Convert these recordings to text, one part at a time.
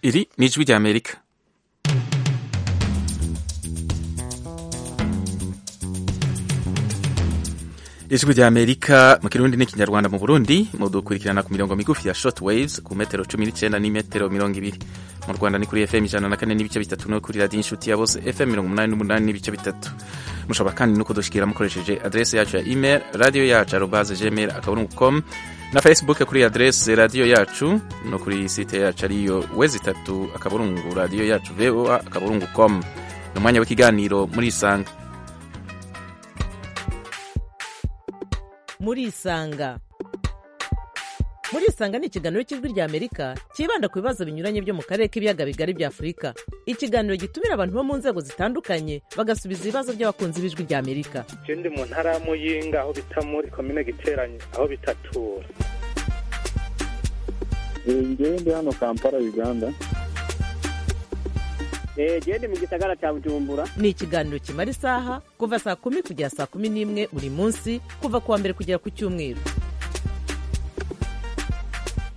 1위 미주비디 아메리카 ijwi rya amerika mu kirundi n'ikinyarwanda mu burundi mudukurikirana ku mirongo migufi ya short waves ku metero cumi n'icyenda n'imetero mirongo ibiri mu rwanda ni kuri fm ijana na kane n'ibice bitatu no kuri radiyo inshuti ya bose fm mirongo umunani n'umunani n'ibice bitatu mushobora kandi no kudushyikira mukoresheje aderesi yacu ya email radiyo yacu arobaze gmail akaburungu com na facebook kuri aderesi radiyo yacu no kuri site yacu ariyo wezi itatu akaburungu radiyo yacu voa akaburungu com ni umwanya w'ikiganiro muri isanga muri isanga muri isanga ni ikiganiro cy'ijwi rya amerika cyibanda ku bibazo binyuranye byo mu karere k'ibiyaga bigari bya afurika ikiganiro gitumira abantu bo mu nzego zitandukanye bagasubiza ibibazo by'abakunzi b'ijwi rya amerika ikindi mu ntara ya muyinga aho bita muri komine giteranye aho bitatura ngewe ndi hano kampala uganda gende mu gisagara cya bujumbura ni ikiganiro kimara isaha kuva saa kumi kugera saa kumi n'imwe buri munsi kuva ku wa mbere kugera ku cyumweru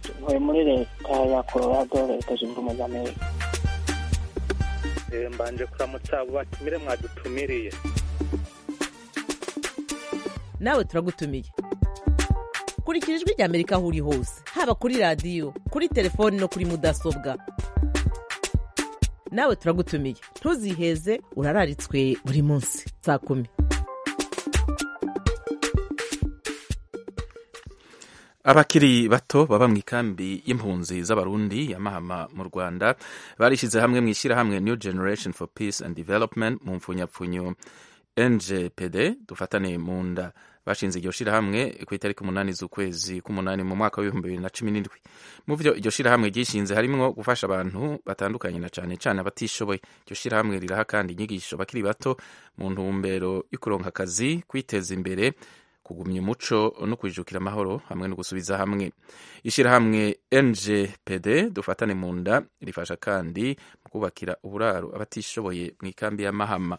tuvuye muri leta ya colorado leta zunze ubumwe za amerika mbanje kuramutsa abo batumire mwadutumiriye nawe turagutumiye kurikira ijwi rya amerika aho uri hose haba kuri radiyo kuri telefoni no kuri mudasobwa nawe turagutumiye ntuziheze urararitswe buri munsi saa kumi abakiri bato baba mu ikambi y'impunzi z'abarundi ya mahama mu rwanda barishyize hamwe mu ishyirahamwe new generation for peace and development mu mfunyapfunyo ngpd dufatane mu nda bashinze iryo shirahamwe ku itariki umunani z'ukwezi k'umunani mu mwaka w'ibihumbi bibiri na cumi n'indwi mu byo iryo shirahamwe ryishinze harimo gufasha abantu batandukanye na cane cane abatishoboye iryo shirahamwe riraha kandi inyigisho bakiri bato mu ntumbero yo kuronka akazi kwiteza imbere kugumya umuco no kwijukira amahoro hamwe no gusubiza hamwe ishirahamwe ngpd dufatane mu nda rifasha kandi mu kubakira uburaro abatishoboye mu ikambi ya mahama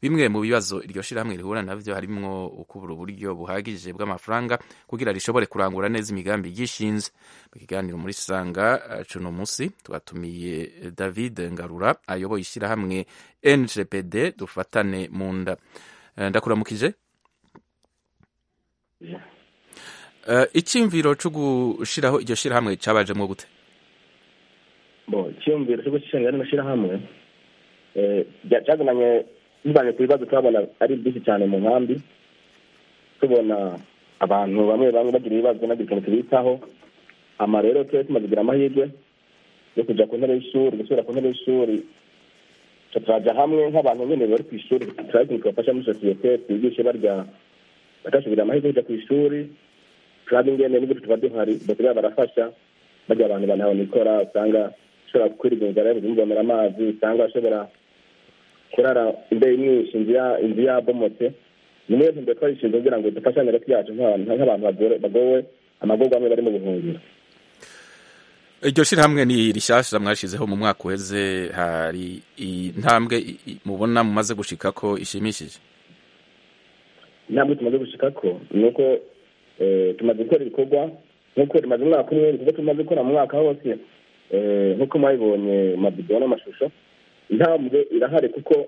bimwe mu bibazo iryo shirahamwe rihura navyo harimwo ukubura uburyo buhagije bw'amafaranga kugira rishobore kurangura neza imigambi ryishinze mu kiganiro muri sanga cuno musi twatumiye david ngarura ayoboye ishirahamwe ngpd dufatane mu nda Eh, ndakuramukije Eh, iciyumviro co gushiraho iryo shirahamwe cabajemwo gute bo icyumviro cyo gushinga rino shyirahamwe eh, rya- cyazananye bivanye ku bibazo turabona ari byinshi cyane mu nkambi tubona abantu bamwe bamwe bagira ibibazo bagira ukuntu tubitaho ama rero tuba tumaze kugira amahirwe yo kujya ku ntebe y'ishuri gusubira ku ntebe y'ishuri tuca turajya hamwe nk'abantu nyine bari ku ishuri turabona ukuntu tubafasha muri sosiyete twigishe barya bakasubira amahirwe yo kujya ku ishuri turaba ingene n'ibyo tuba duhari basigaye barafasha barya abantu banahabona ikora usanga ushobora kwirirwa inzara yabuzimvomera amazi usanga ashobora kurara imbeho imwishe inzu ya inzu yabomotse ni niyo ntumbero twayishinze kugira ngo dufashanye hagati yacu nk'abantu nk'abantu bagore- bagowe amagorwa amwe bari mu buhungiro iryo shirahamwe ni rishasha mwashizeho mu mwaka uheze hari intambwe i- i- mubona mumaze gushika ko ishimishije intambwe tumaze gushika ko ni uko eh, tumaze gukora ibikorwa nk'uko tumaze umwaka umwe ibikorwa tumaze gukora mu mwaka hose eh, nk'uko mwabibonye mu mabido n'amashusho intambwe irahari kuko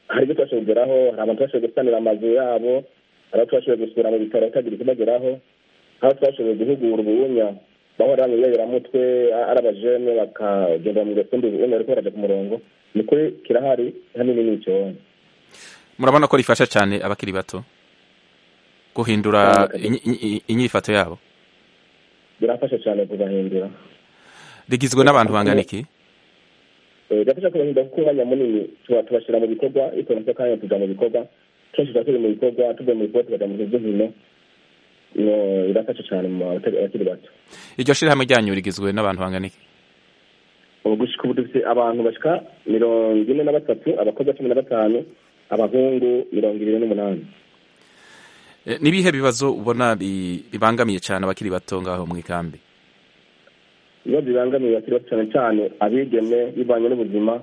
hari ibyo twashoboye kugeraho hari abantu twashoboye gusanira amazu yabo hari abo twashoboye gusura mu bitaro hatagira ikibageraho aho twashoboye guhugura ububunya bahora bamwiyayiramutwe ari abajene bakagenda mu gasumbi ububunya bariko baraja ku murongo ni kuri kirahari hanini n'icyondo murabona ko rifasha cyane abakiri bato guhindura Cyane. inyi- inyi- inyifato yabo birafasha cyane kubahindura rigizwe n'abantu bangana iki gafasha kubahinda kuko umwanya munini tuba tubashyira mu bikorwa ariko nako kanya tuja mu bikorwa tubashyira turi mu bikorwa tuvuye mu bikorwa tukaja mu bintu by'inkino No, birafasha cyane mu batari- abakiri bato iryo shirahamwe ryanyu rigizwe n'abantu bangana iki ubu gushika ubu dufite abantu bashika mirongo ine na batatu abakobwa cumi na batanu abahungu mirongo ibiri n'umunani Eh, ni ibihe bibazo ubona bi- bibangamiye cyane abakiri bato ngaho mu ikambi ibibazo bibangamiye abakiri bato cyane cyane abigeme bivanye n'ubuzima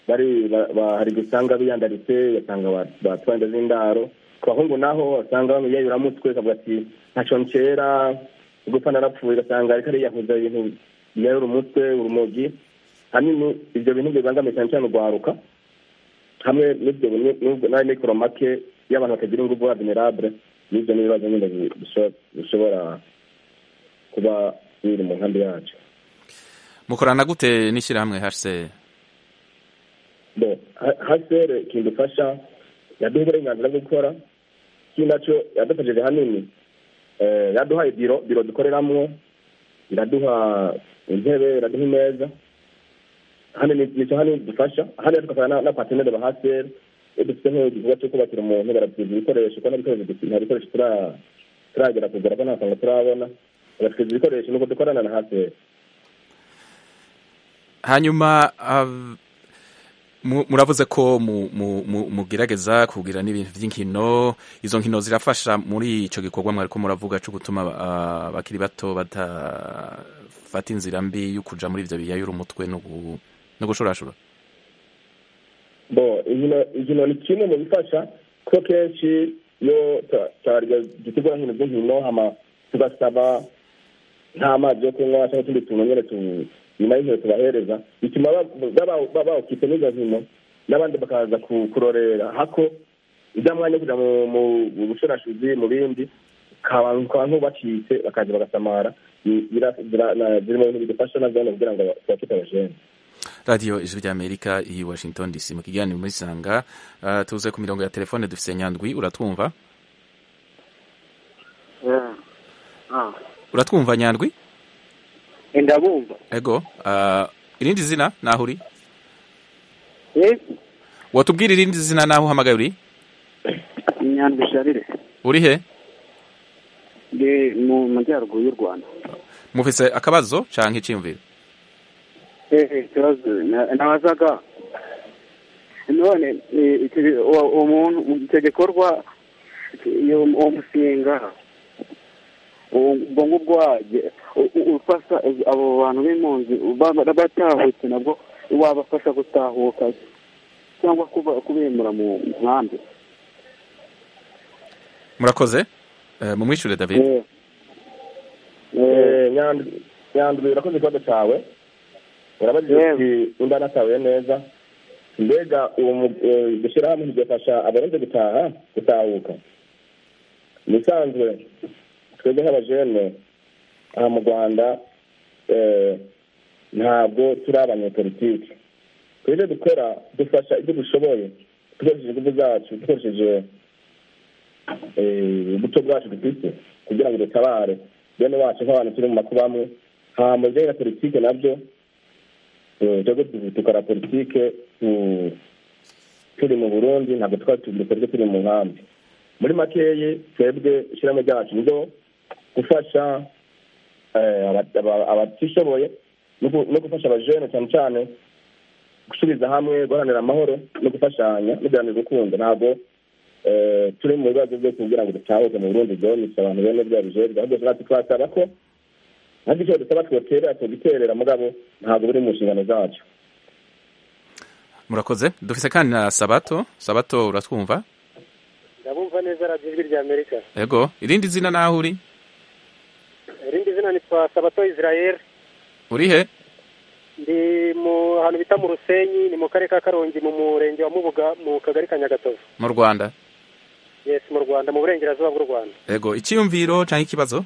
bari ba- ba- hari gusanga biyandaritse ugasanga ba- batwenda z'indaro ku bahungu naho wasanga bamwiyayuramutwe ukavuga ati ntacyo nkera gupfa narapfuye ugasanga ariko ariyahuza ibintu biyayura umutwe urumogi hanini ibyo bintu bibangamiye cyane cyane urwaruka hamwe n'ibyo na mikoro make y'abantu batagira ingufu vulnerable n'ibyo n'ibibazo nyine bishobora kuba biri mu nkambi yacu mukorana gute n'ishyirahamwe hse hasere kidufasha yaduha uburenganzira bwo gukora kinacyo yadufashije hanini Eh, yaduhaye biro biro dukoreramo iraduha intebe iraduha imeza hano ni nicyo hano dufasha hano tugakorana na patenere ba haseri iyo dufite nk'igikorwa cyo kubakira umuntu baratwiza ibikoresho kuko nta bikoresho dufite- nta bikoresho tura- turagera kugura ko nta faranga turabona baratwiza ibikoresho nuko dukorana na haseri hanyuma ab- mu- muravuze ko mu- mu- mu- mugerageza kugira n'ibintu by'inkino izo nkino zirafasha muri icyo gikorwa mwari ko muravuga cyo gutuma ah, abakiri bato badafata inzira mbi yo kuja muri ibyo biyayura umutwe no gu- no gushorashora bo inkino inkino ni kimwe mu bifasha kuko kenshi iyo ta- ta- dutegura nkino z'inkino hama tugasaba nk'amazi yo kunywa cyangwa utundi tuntu nyine tu- nyuma y'inkino tubahereza bituma bawukitse n'izo nkino n'abandi bakaza ku- kurorera hako ujya mwanya wo kujya mu- mu- mu bushorashuzi mu bindi ukaba ukaba nk'ubacitse bakaza bagasamara Ni- bira- bira- na- ziri mu bintu bidufasha na zone kugira ngo tuba tutabajene radiyo ijwi ry'amerika iyi washington dc mu kiganiro muri sanga ah, tuze ku mirongo ya telefone dufite nyandwi uratwumva uratwumva nyandwi ndabumva ego ah, irindi zina naho uri Eh, watubwira irindi zina naho uhamagaye uri inyandwi sharire uri he ndi mu majyaruguru y'u rwanda mufise akabazo canke iciyumviro Eh, eh, ikibazo na- nabazaga none eh, icyo- uwo- uwo muntu icyo gikorwa iyo uwo musinga uwo- ubwo ngubwo waje- u- u- ufasha abo bantu b'impunzi ba- ba- batahutse nabwo wabafasha gutahuka cyangwa kuba- kubimura mu nkambi murakoze Eh, mumwishure david Eh. Eh, Eh, Nyandwi- nyandwi urakoze ikibazo cyawe urabajije Yego. uti undi anatahuye neza mbega uwo mu- eh, gushyira hamwe bigafasha abarenze gutaha gutahuka mu bisanzwe twebwe nk'abajene aha mu rwanda eh, ntabwo turi abanyepolitike twebwe ibyo dukora dufasha ibyo dushoboye dukoresheje ingufu zacu dukoresheje eh, ubuto bwacu dufite kugira ngo dutabare bene wacu nk'abantu turi mu makuba amwe hama ibijyanye na politike nabyo eh, twebwe tu- dukora politike tu- turi mu burundi ntabwo twari twebwe turi mu nkambi muri makeyi twebwe ishyiramo ryacu ni ryo gufasha eh, aba- aba- abatishoboye no gu- no gufasha abajene cyane cyane gusubiza hamwe guharanira amahoro no gufashanya no guharanira urukundo ntabwo eh, turi mu bibazo byo kugira ngo dutahuke mu burundi byo nibyo abantu bene bya bijejwe ahubwo natwe twasaba ko ntabwo icyo dusaba twoterera tugiterera mugabo ntabwo biri mu nshingano zacu murakoze dufise kandi na sabato sabato uratwumva ndabumva neza radiyo ijwi rya amerika ego irindi zina naho uri irindi zina ni twa sabato israel uri he ndi mu ahantu bita mu rusenyi ni mu karere ka karongi mu murenge wa mubuga mu kagari ka nyagatovu mu rwanda yes mu rwanda mu burengerazuba bw'u rwanda ego iciyumviro canke ikibazo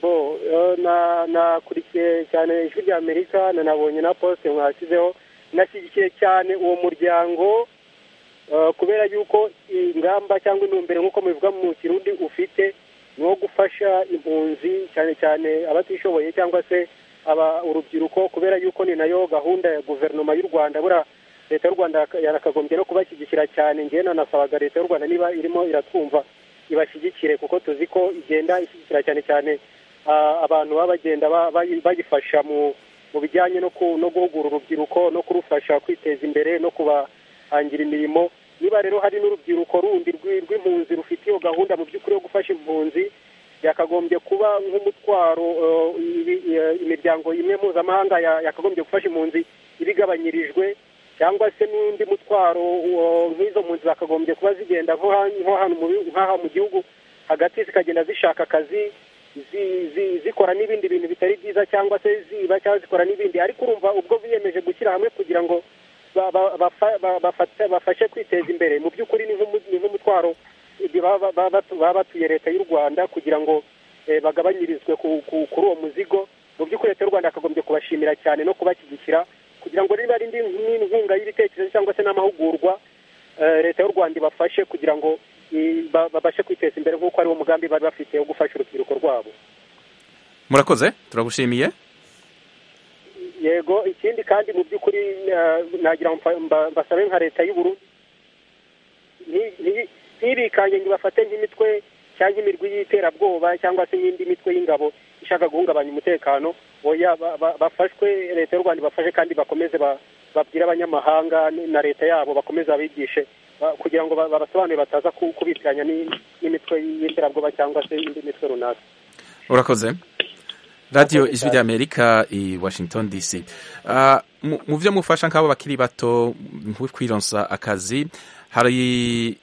bo eh, na nakurikiye cyane ijwi rya amerika na nabonye na poste mwashyizeho nashyigikiye cyane uwo muryango eh, kubera yuko ingamba cyangwa intumbero nk'uko mubivuga mu kirundi ufite ni uwo gufasha impunzi cyane cyane abatishoboye cyangwa se aba urubyiruko kubera yuko ni nayo gahunda ya guverinoma y'u rwanda bura leta y'u rwanda yaka- yarakagombye no kubashyigikira cyane njyewe nanasabaga leta y'u rwanda niba irimo iratwumva ibashyigikire kuko tuzi ko igenda ishyigikira cyane cyane ah, abantu baba bagenda ba- bayi- bayifasha mu mu bijyanye no ku- no guhugura urubyiruko no kurufasha kwiteza imbere no kubahangira imirimo niba rero hari n'urubyiruko rundi rw'i- rw'impunzi rufite iyo gahunda mu by'ukuri yo gufasha impunzi yakagombye kuba nk'umutwaro eh, ibi- eh, imiryango imwe mpuzamahanga ya- yakagombye gufasha impunzi ibigabanyirijwe cyangwa se n'undi mutwaro eh, nk'izo mpunzi zakagombye kuba zigenda nko ha- nko hano mu bi- nk'aha mu gihugu hagati zikagenda zishaka akazi zi- zi- zikora n'ibindi bintu bitari byiza cyangwa se ziba cyangwa zikora n'ibindi ariko urumva ubwo biyemeje gushyira hamwe kugira ngo ba- ba- bafa- ba- bafate- bafashe kwiteza imbere mu by'ukuri ni nk'umu- ni nk'umutwaro igihe baba baba batu- baba batuye leta y'u rwanda kugira ngo eh, bagabanyirizwe ku- ku- kuri uwo muzigo mu by'ukuri leta y'u rwanda yakagombye kubashimira cyane no kubashyigikira kugira ngo niba ari indi nk'inkunga y'ibitekerezo cyangwa se n'amahugurwa eh, leta y'u rwanda ibafashe kugira ngo i- ba- babashe kwiteza imbere nk'uko ari wo mugambi bari bafite wo gufasha urubyiruko rwabo murakoze turagushimiye yego ikindi kandi mu by'ukuri eh, nagira ngo mfa- mba- mbasabe nka leta y'uburu ntibikange ngo ibafate nk'imitwe cyangwa imirwi y'iterabwoba cyangwa se n'indi mitwe y'ingabo ishaka guhungabanya umutekano oya ba- ba- bafashwe leta y'u rwanda ibafashe kandi bakomeze ba- babwire abanyamahanga n- na leta yabo bakomeze babigishe ba- kugira ngo ba- babasobanurire bataza ku- kubitiranya n'i- n'imitwe y'iterabwoba cyangwa se indi mitwe runaka urakoze radiyo ijwi ry'amerika i washington dc Ah, mu- mu byo mufasha nk'abo bakiri bato mu kwironsa akazi hari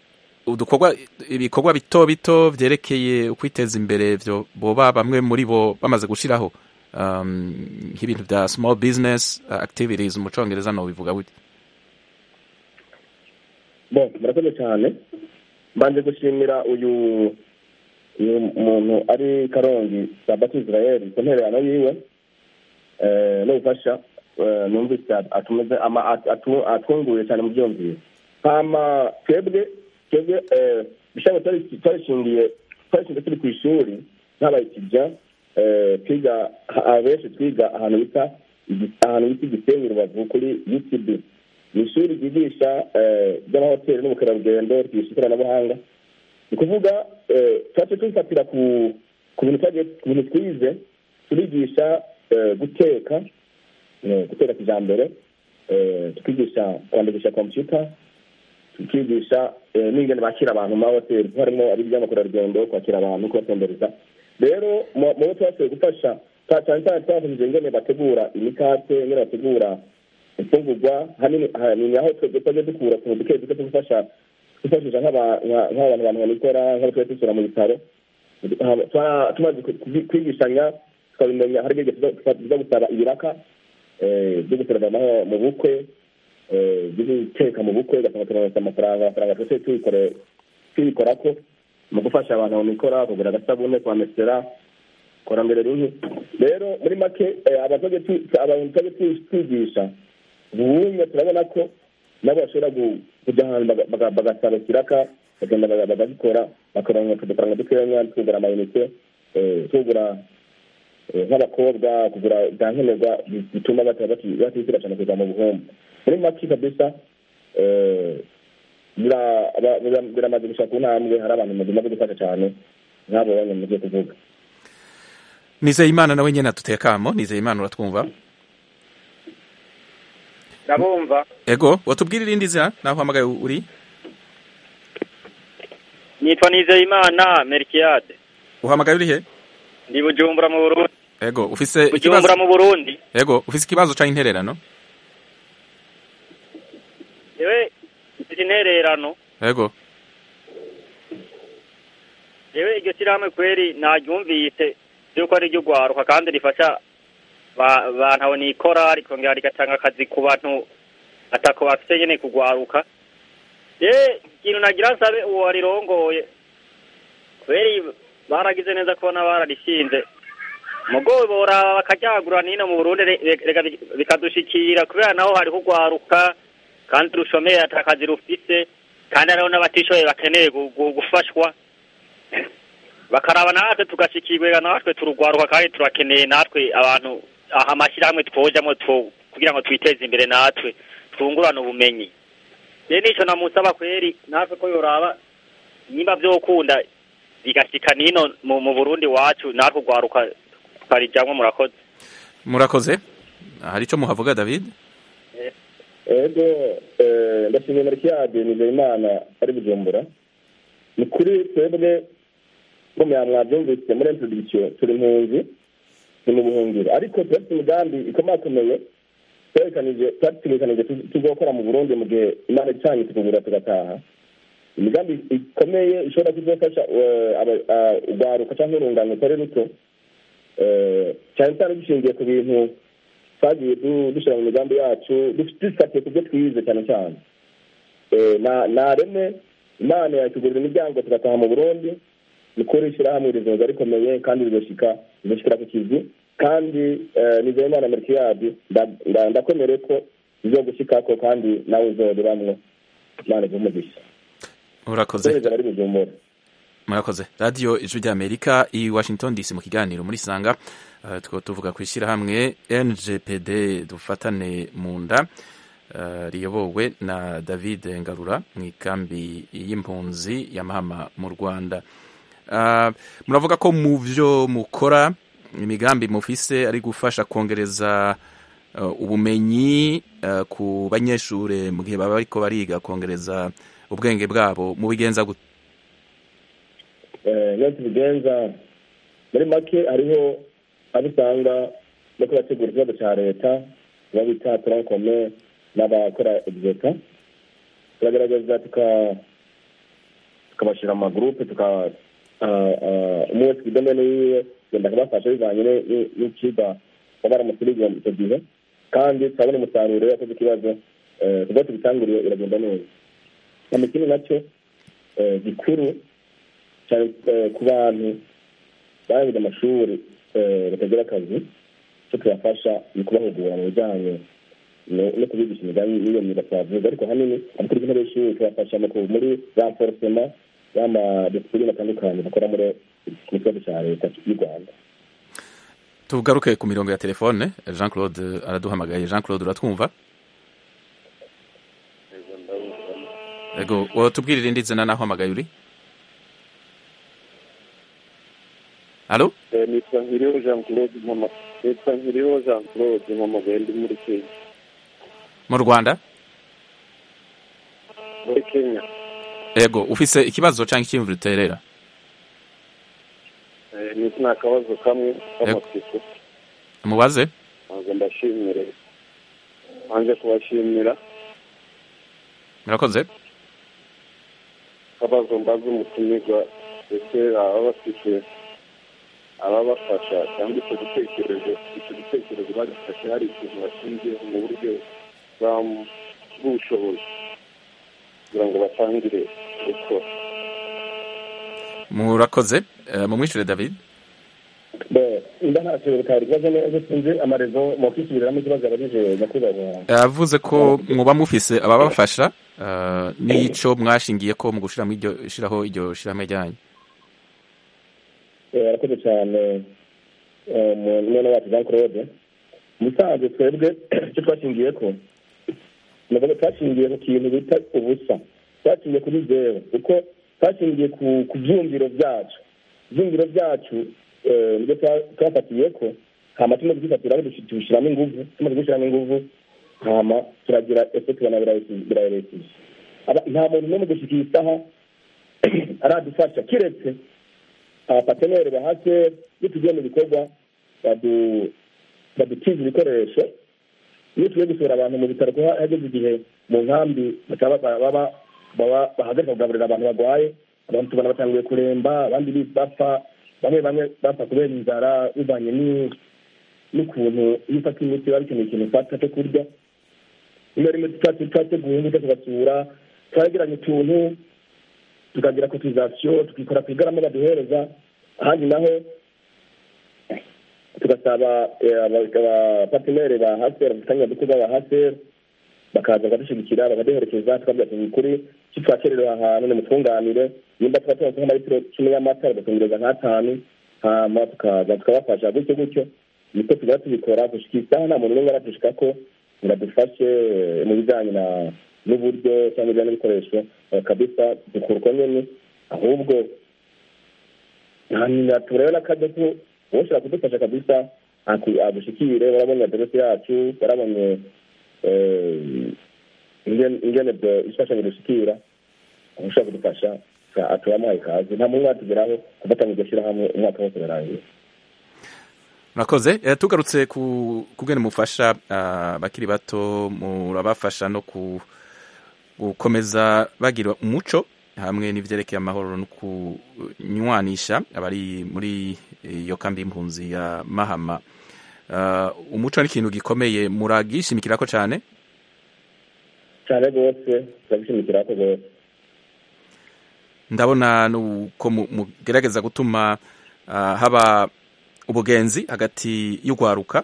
udukorwa ibikorwa bito bito byerekeye ukwiteza imbere byo boba bamwe muri bo bamaze gushyiraho Um, nk'ibintu bya small business activities mu congereza nobivuga gute bon murakoze cyane mbanje gushimira uyu uyu muntu ari karongi sabati israel ku ntererano yiwe eh, n'ubufasha eh, numvise atumeze ama- atu- atu- atwunguye cyane mu byumvire hama twebwe twebwe eh, ibishaka twari- twarishingiye twarishingiye turi ku ishuri nk'abaye kijya twiga ha- abenshi twiga ahantu bita ahantu bita igisenyi rubavu kuri utb ni ishuri ryigisha eh, iby'amahoteli n'ubukerarugendo ryigisha ikoranabuhanga ni ukuvuga eh, twaciye tubifatira ku ku bintu twagiye- ku bintu twize turigisha eh, guteka eh, guteka kijambere eh, tukigisha kwandikisha kompiyuta tukigisha eh, n'ingene bakira abantu mu mahoteli kuko harimo ari iby'amakorarugendo kwakira abantu kubatembereza rero mu- mu bo twashoboye gufasha twa- cyane cyane twafashije ingene bategura imikate ingene bategura imfungurwa hanini hanini aho twebwe twajya dukura utuntu duke duke two gufasha twifashisha nk'aba- nka- nk'abantu abantu babikora nk'abatujya dusura mu bitaro Hama- twa- tumaze ku- ku- kwigishanya tukabimenya hari igihe tuza tuza gusaba ibiraka eh, byo guserevanaho mu bukwe eh, byo guteka mu bukwe ugasanga turonse amafaranga amafaranga twese tuyikore- tuyikorako mu gufasha abantu babikora kugura agasabune kwamesera korambere rimwe rero muri make eh, abatajya tu- abantu tujya twigisha ubunye turabona ko nabo bashobora gu- kujya ahantu baga- baga- bagasaba ikiraka bagenda baga- bagabikora bakaronka udufaranga dukeya tugura amayinite eh, tugura eh, nk'abakobwa kugura bya nkenerwa bi- bituma bata- bati- batisira cyane kuja mu buhombo muri make kabisa eh, bira- ba- bira- biramaze gushaka intambwe hari abantu bagomba gufasha cyane nk'abo bamwe mugiye kuvuga nizeye imana nawe nyine aduteye akamo nizeye imana uratwumva ndabumva ego watubwira irindi zina naho uhamagaye uri nitwa nizeyimana merikiyade uhamagaye uri he ndi bujumbura mu burundi ego ufise ikibazo bujumbura mu burundi ego ufise ikibazo canke intererano yewe ziri intererano ego yewe iryo shyirahamwe kweri naryumvise yuko ari iry'urwaruka kandi rifasha ba- bantu nikora rikongera rigatanga akazi ku bantu atako bafite nyine kugwaruka yewe ikintu nagira nsabe uwo warirongoye kweri baragize neza kubona bararishinze mugowe boraba bakaryagura n'ino mu burundi re- re- reka bi- bikadushikira kubera naho hariho urwaruka kandi rushomeye ata kazi rufise kandi hariho n'abatishoboye bakeneye gu- gu- gufashwa bakaraba natwe tugashikirwa natwe turugwaruka kandi turakeneye natwe abantu aha amashyirahamwe twojamo two- kugira ngo twiteze imbere natwe twungurane ubumenyi rero nicyo namusaba kweri natwe ko yoraba nimba vyokunda bigashika nino mu, mu burundi wacu natwe ugwaruka tukarijamwo murakoze murakoze hari ico muhavuga david ego eh, ndashimiye marikiyade nizeyimana ari bujumbura ni kuri twebwe ngo muya mwabyumvise muri introduction turi impunzi ni mu buhungiro ariko tuba dufite imigambi ikomakomeye twerekanije tuba tumekanije tuzokora mu burundi mu gihe imana icanye tukugura tugataha imigambi ikomeye ishobora kuzafasha urwaruka cyangwa urungano rutari ruto cyane cyane dushingiye ku bintu twagiye dushyira mu migambi yacu dufatiye ku byo twize cyane cyane reme imana yakigurira imiryango tugataha mu burundi ni kuri ishyirahamwe rizoza rikomeye kandi rigashikira ku kizu kandi nizeye imana merikiyadi ndakomere ko zo gushyikako kandi nawe uzoberamo imana umugisha urakoze murakoze radiyo ijwi ry'amerika i washington dc mu kiganiro muri sanga two tuvuga ku ishyirahamwe ngpd dufatane mu nda riyobowe na david ngarura mu ikambi y'impunzi ya mahama mu rwanda muravuga ko mu byo mukora imigambi mufise ari gufasha kongereza ubumenyi ku banyeshuri mu gihe baba ariko bariga kongereza ubwenge bwabo mu bigenza gute iyo tubigenza muri make hariho aho usanga no kubategura ikibazo cya leta tuba bita turankome n'abakora egizeta turagerageza tukabashyira amagurupe umwe wese ku idomene yiwe genda kubafasha bivanye n'ikiga baba baramusiriye icyo gihe kandi turabona umusaruro iyo yakoze ikibazo kuba tubitanguriye iragenda neza cyane ikindi nacyo gikuru cyane ku bantu barangije amashuri batagira akazi cyo tubafasha ni kubahugura mu bijyanye no kubigisha imigambi y'iyo myuga twavuze ariko ahanini abakora intebe y'ishuri tubafasha muri za forosema y'amadisipurine atandukanye bakora muri iki kibazo cya leta y'u rwanda tugaruke ku mirongo ya telefone jean claude araduhamagaye jean claude uratwumva ego tubwirire indi zina naho hamagaye uri halo nitwa nkiriho jean claude mama nitwa nkiriho jean claude mama ndi muri kenya mu rwanda muri kenya ego ufise ikibazo cyangwa icyiyumviro uterera ni akabazo kamwe k'amatsiko mubaze ntabwo ndashimire hanze kubashimira murakoze akabazo mbaza umutumirwa ndetse baba bafite ababafasha cyangwa icyo gitekerezo icyo gitekerezo bagifashe hari ikintu bashingiyeho mu buryo bw'ubushobozi kugira ngo batangire gukora murakoze mumwishyure david inda ntacyo bikaba ibibazo neza sinzi amarezo mwakwishyuriramo ikibazo yabajije nyakubahwa yavuze ko muba mufise ababafasha n'icyo mwashingiye ko mu gushyiraho iryo shyirahamwe ryanyu arakoze cyane mwene wacu jean claude musanze twebwe icyo twashingiye ko ntabwo twashingiye ku kintu bita ubusa twashingiye kuri zeru kuko twashingiye ku byumviro byacu ibyumviro byacu nibyo twafatiye ko hama tumaze kubifatira tubishyiramo ingufu tumaze gushyiramo ingufu hama turagira ese tubona birayerekeje nta muntu n'umwe gushyika iyi saha aradufasha keretse abapateneri bahase iyo tugiye mu bikorwa badutiza ibikoresho iyo tugiye gusura abantu mu bitaro kuko hageze igihe mu nkambi bahagarika kugaburira abantu barwaye abantu tubona batanguye kuremba abandi bapfa bamwe bamwe bapfa kubera inzara bivanye n'ukuntu iyo ufata imiti biba bikeneye ikintu ufata cyo kurya iyo rimwe twateguye imbuto tugasura twagiranye utuntu tukagira kotizasiyo tukikora ku igarama baduhereza ahandi naho tugasaba abapatineri ba haseri abafatanya dukorwa ba haseri bakaza bakadushyigikira bakaduherekeza tukabwira tuzi ukuri icyo twakererewe ahantu nimutwunganire nimba tuba tuba nka litiro cumi y'amata bagatungereza nk'atanu hama tukaza tukabafasha gutyo gutyo niko tugenda tubikora gushika isaha nta muntu n'umwe aratushika ko biradufashe mu bijyanye n'uburyo cyangwa ibijyanye n'ibikoresho kabisa dukurwa nyine ahubwo turebe n'akajya ko ushobora kudufasha kabisa agushikire barabonye aderesi yacu barabonye ingene ifashanyo dushikira ushobora kudufasha turamuhaye ikaze nta muntu watugeraho kufatanya iryo shyirahamwe umwaka wose urarangiye murakoze tugarutse ku bwene mufasha abakiri bato murabafasha no gukomeza bagira umuco hamwe n'ibyerekeye amahoro no kunywanisha abari muri iyo kambi y'impunzi ya mahama umuco ni ikintu gikomeye muragishimikira ko cyane cyane rwose turabishimikira ko rwose ndabona ko mugerageza gutuma haba ubugenzi hagati y'urwaruka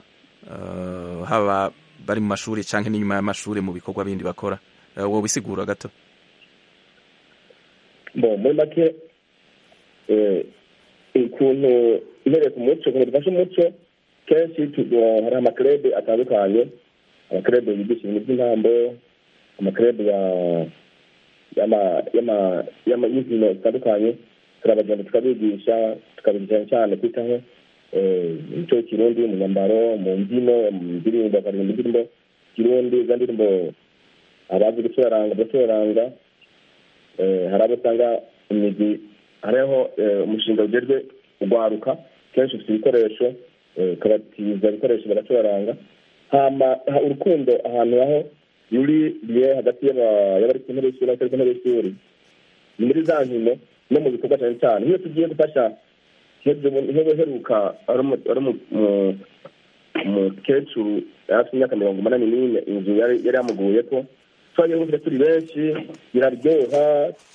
haba bari mu mashuri cyangwa n'inyuma y'amashuri mu bikorwa bindi bakora wowe bisigura gato muri make ukuntu ibereka umuco ukuntu dufashe umuco kenshi hari amakerebe atandukanye amakerebe yigisha ibintu by'intambo amakerebe ya y'inkino zitandukanye turabagenda tukabigisha tukabigisha cyane kwitaho imico y'ikirundi mu myambaro mu mbyino mu ndirimbo bakaririmba indirimbo kirundi izo ndirimbo abazi gucuranga bagacurananga hari abo usanga imigi hariho umushinga ugejwe ugwaruka kenshi ufite ibikoresho ukabatiza ibikoresho bagacuranga urukundo ahantu aho ruriye hagati y'abari ku ntebe y'ishuri n'abatari ku ntebe y'ishuri ni muri za nkino no mu bikorwa cyane cyane nk'iyo tugiye gufasha nk'iyo uheruka ari umukecuru yari afite imyaka mirongo umunani n'ine inzu yari yamuguye ko twagiye turi benshi biraryoha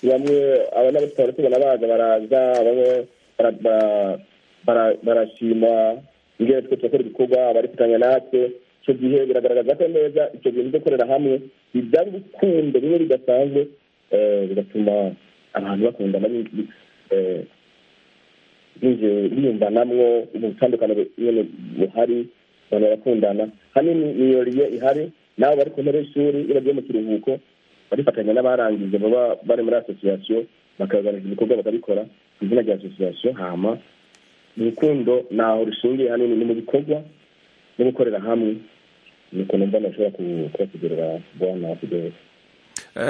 bamwe aba n'abatwara tubona baza baraza bamwe barashima ingero twe turakora ibikorwa barifatanya natwe icyo gihe biragaragaza ko neza icyo bintu byo gukorera hamwe bibyara urukundo bimwe bidasanzwe bigatuma abantu bakundana biyumvanamwo ubutandukane buhari abantu barakundana hanini miyoriye ihari nabo bari ku ntebe y'ishuri iyo bagiye mu kiruhuko barifatanya n'abarangije baba bari muri asosiyasiyo bakagaragaza ibikorwa bakabikora ku izina rya asosiyasiyo hama urukundo ntaho rushingiye hanini ni mu bikorwa no gukorera hamwe ni ukuntu mbona ushobora kubasigurira bwana kugeza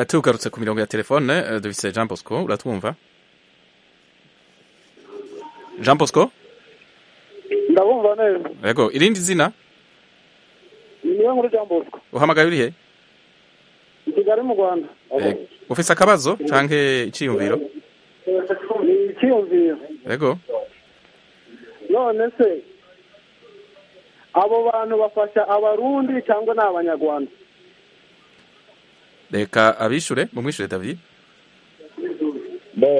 tugarutse ku mirongo ya telefone dufite jean bosco uratwumva jean bosco ndabumva neza yego irindi zina niyo nkuru jean bosco uhamagaye urihe i kigali mu rwanda ufite akabazo cyangwa icyiyumviro ni icyiyumviro yego none se abo bantu bafasha abarundi cyangwa ni abanyarwanda reka abishure mumwishure david bo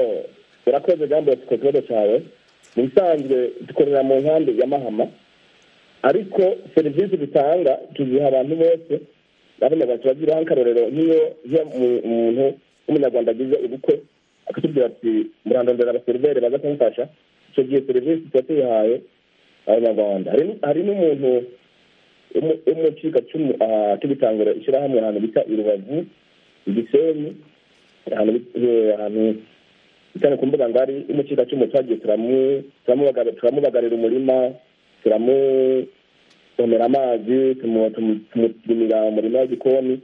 urakoze jambo ku kibazo cyawe mu bisanzwe dukorera mu nkambi ya mahama ariko serivisi dutanga tuziha abantu bose n'abanyarwanda turagira akarorero nk'iyo umuntu w'umunyarwanda agize ubukwe akatubwira ati murandondera abaseriveri baza kumufasha icyo gihe serivisi tuba tuyihaye abanyarwanda hari n'umuntu umucikacumu tubitangira ishyirahamwe ahantu bita i rubavu i gisenyi ahantu bitane ku mbuga ngari y'umucikacumu twagiye turamubagarira umurima turamuvomera amazi tumutumira umurima w'igikoni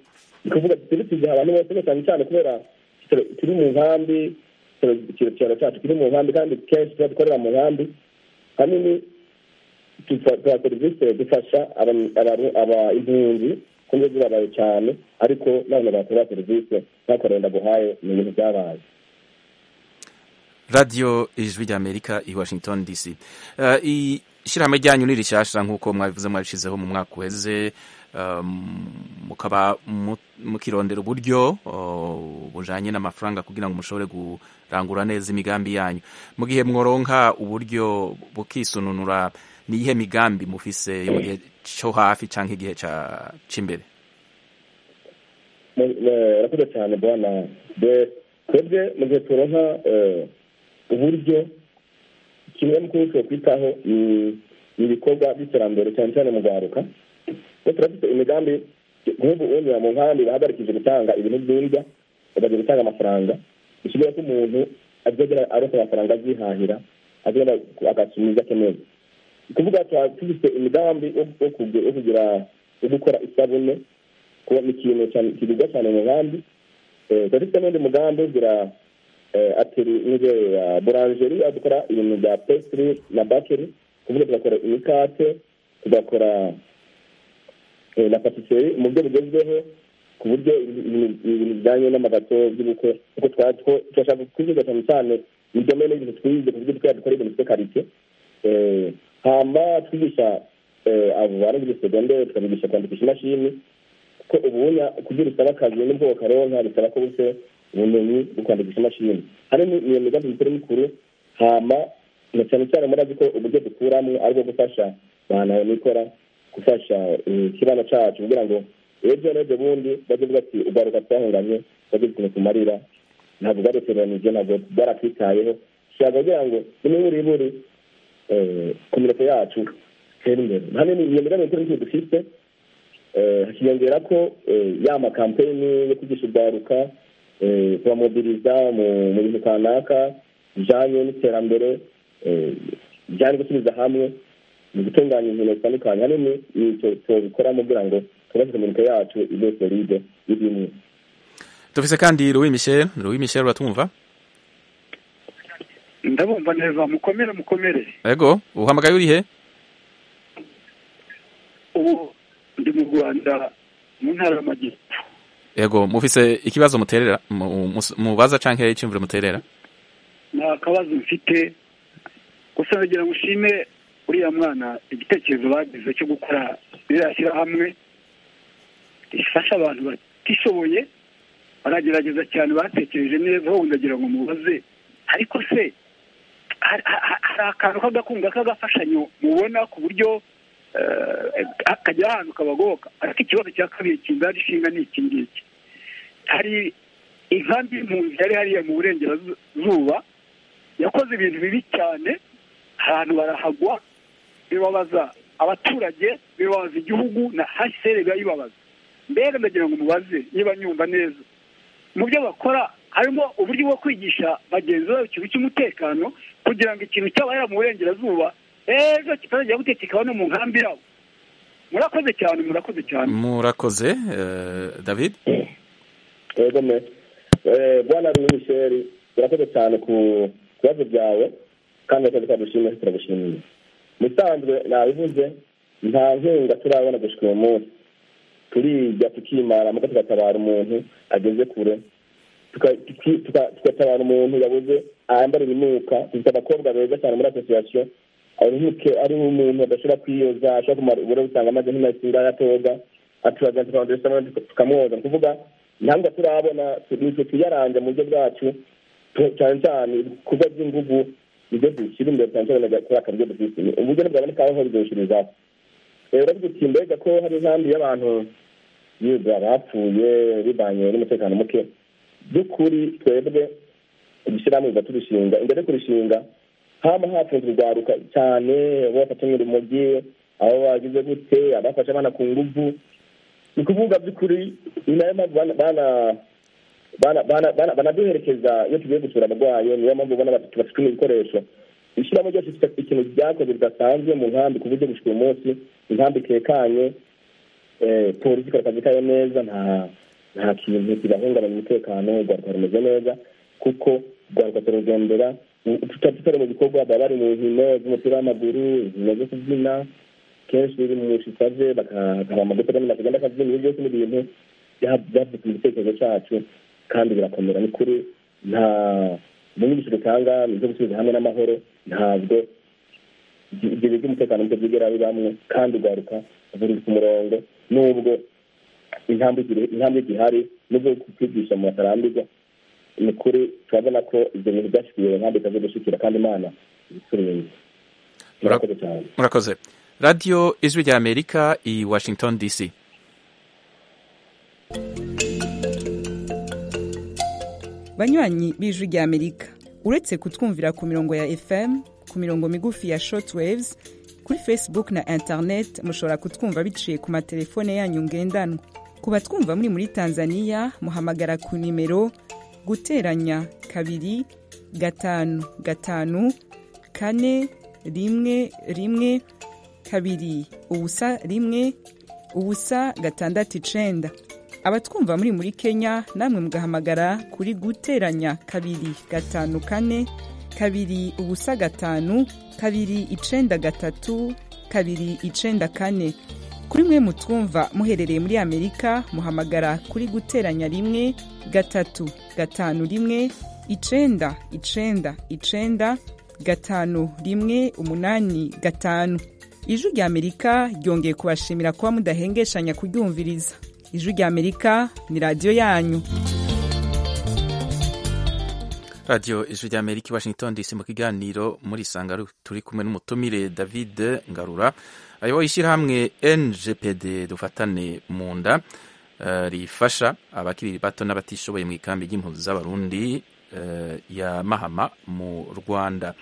ni kuvuga turi tugihe abantu bose cyane cyane kubera turi mu nkambi ikiraro cyacu kiri mu nkambi kandi kenshi tuba dukorera mu nkambi hanini tuba serivisi dufasha impunzi kuko zibabaye cyane ariko nabona bakora serivisi ntakorera ndaguhaye ni ibintu byabaye radiyo ijwi ry'amerika i washington dc ishyirahamwe ryanyu ni rishyashya nk'uko mwabivuze mwabishyizeho mu mwaka uheze mukaba mukirondera uburyo bujyanye n'amafaranga kugira ngo mushobore kurangura neza imigambi yanyu mu gihe mworonka uburyo bukisununura ni iyihe migambi mufise yo mu gihe cyo hafi cyangwa igihe cy'imbere urakoze cyane bwana twebwe mu gihe turonka uburyo kimwe mu kintu tuba kwitaho ni ibikorwa by'iterambere cyane cyane mu rwaruka turafite imigambi nk'ubu unyura mu nkambi bahagarikije gutanga ibintu by'indya bakajya gutanga amafaranga bishyura ko umuntu azagera arota amafaranga azihahira agenda agasubiza ibyo akeneye kuvuga tuba tufite imigambi yo kugira yo gukora isabune kuba ni ikintu kigurwa cyane mu nkambi tuba dufite n'undi mugambi ugira ateri inzu ya buranjeri aho dukora ibintu bya pesitiri na bakeri kuvuga tugakora imikate tugakora na patiseri mu buryo bugezweho ku buryo ibintu bijyanye n'amagato by'ubukwe kuko turashaka kuziga cyane cyane ibijyanye n'ibintu twize ku buryo twajya dukora ibintu bifite karite hamba twigisha abo barangije segonderi tukabigisha kwandikisha imashini kuko ubundi kugira usaba akazi n'ubwo bakaronka bisaba ko buse ubumenyi bwo kwandikisha imashini hari iyo migambi mikuru mikuru hamba na cyane cyane murazi ko uburyo dukuramo aribwo gufasha abantu nikora gufasha ikibano cyacu kugira ngo ejo n'ejo bundi bajye bavuga ati ugaruka twahunganye bajye ikintu kumarira ntabwo bwaduteranije ntabwo bwarakwitayeho dushaka kugira ngo n'imiburiburi kominite yacu itere imbere hano ni iyo migambi mikuru mikuru dufite hakiyongera ko ya makampeyini yo kwigisha ubwaruka kubamobiriza mu bintu kanaka bijyanye n'iterambere bijyanye gusubiza hamwe mu gutunganya ibintu bitandukanye hanini tubikoramo kugira ngo tubashe iminota yacu ibe solide y'ibimwe dufise kandi Louis Michel Louis Michel uratumva ndabumva neza mukomere mukomere ego uhamagaye uri he ubu ndi mu rwanda mu ntara y'amajyepfo ego mufise ikibazo muterera mubaza canke icyumviro muterera ni akabazo mfite gusa nagira ngo ushime uriya mwana igitekerezo bagize cyo gukora ririya shyirahamwe rifasha abantu batishoboye baragerageza cyane batekereje neza wowe ndagira ngo mubaze ariko se hari akantu k'agakunga k'agafashanyo mubona ku buryo kajya ahantu kabagoboka ariko ikibazo cya kabiri kinzara ishinga ni iki ngiki hari inkambi y'impunzi yari hariya mu burengerazuba yakoze ibintu bibi cyane ahantu barahagwa bibabaza abaturage bibabaza igihugu na hasere bibayibabaza mbega ndagira ngo mubaze niba nyumva neza mu byo bakora harimo uburyo bwo kwigisha bagenzi babo ikintu cy'umutekano kugira ngo ikintu cyabarira mu burengerazuba ejo kitazajya gutekekaho no mu nkambi yabo murakoze cyane murakoze cyane murakoze david yego me bwana michel urakoze cyane ku bibazo byawe kandi akazi kadushimiye turagushimiye musanzwe nabivuze nta nkunga turabona gushika uyu munsi turijya tukimara muko tugatabara umuntu ageze kure tugatabara umuntu yabuze ayambara ibinuka dufite abakobwa beza cyane muri asosiyasiyo ari umuntu adashobora kwiyoza ashobora kumara uburo usanga amaze nk'imasi ngaho atoga aturaga tukamwoza ni kuvuga ntabwo turabona nitwe tuyaranja mu buryo bwacu cyane cyane ibikorwa by'ingugu nibyo dushyira imbere cyane cyane kuri aka buryo dufite uburyo ntibwaboneka aho bidushirizaho uravuga uti mbega ko hari inkambi y'abantu yiga bapfuye bivanye n'umutekano muke by'ukuri twebwe udushyiramo biba turushinga imbere yo kurushinga haba hafunze urwaruka cyane bafatanye urumogi abo bagize gute abafashe abana ku nguvu ni ukuvuga by'ukuri ni nayo mpamvu banaduherekeza iyo tugiye gusura abarwayi niyo mpamvu ubona bafite ibikoresho ishyiramo ryose ikintu byakoze bidasanzwe mu nkambi ku buryo gushika uyu munsi inkambi itekanye polisi ikora akazi kayo neza nta nta kintu kibahungabanya umutekano urwaruka rumeze neza kuko urwaruka turugendera tutari mu bikorwa baba bari mu nkino z'umupira w'amaguru inkino zo kubyina kenshi biri mu shitaje bakaba amagufa agamina kugenda akabyina ibyo byose n'ibintu byafite igitekerezo cyacu kandi birakomera ni kuri nta n'inyigisho dutanga ni izo gusubiza hamwe n'amahoro ntabwo ibyo biga umutekano nibyo byigera bibamwe kandi ugaruka buri ku murongo nubwo intambwe zihari nubwo kwigisha mu batarambirwa ni ukuri turabona ko ibyo bintu byashyiriwe intambwe ikaze gushyikira kandi imana ibisubiye murakoze cyane murakoze radiyo ijwi rya amerika i washington dc banywanyi b'ijwi rya amerika uretse kutwumvira ku mirongo ya fm ku mirongo migufi ya shortwaves kuri facebook na internet mushobora kutwumva biciye ku matelefone yanyu ngendanwa ku batwumva muri muri tanzania muhamagara ku nimero guteranya kabiri gatanu gatanu kane rimwe rimwe kabiri ubusa rimwe ubusa gatandatu icenda abatwumva muri muri kenya namwe mugahamagara kuri guteranya kabiri gatanu kane kabiri ubusa gatanu kabiri icenda gatatu kabiri icenda kane kuri mwe mutwumva muherereye muri amerika muhamagara kuri guteranya rimwe gatatu gatanu rimwe icenda icenda icenda gatanu rimwe umunani gatanu ijwi rya amerika ryongeye kubashimira kuba mudahengeshanya kuryumviriza ijwi rya amerika ni radiyo yanyu radiyo ijwi rya amerika i washington dc mu kiganiro muri sanga turi kumwe n'umutumire david ngarura ayoboye ishyirahamwe ngpd dufatane mu nda eh, rifasha abakiri bato n'abatishoboye mu ikambi ry'impunzi z'abarundi eh, ya mahama mu rwanda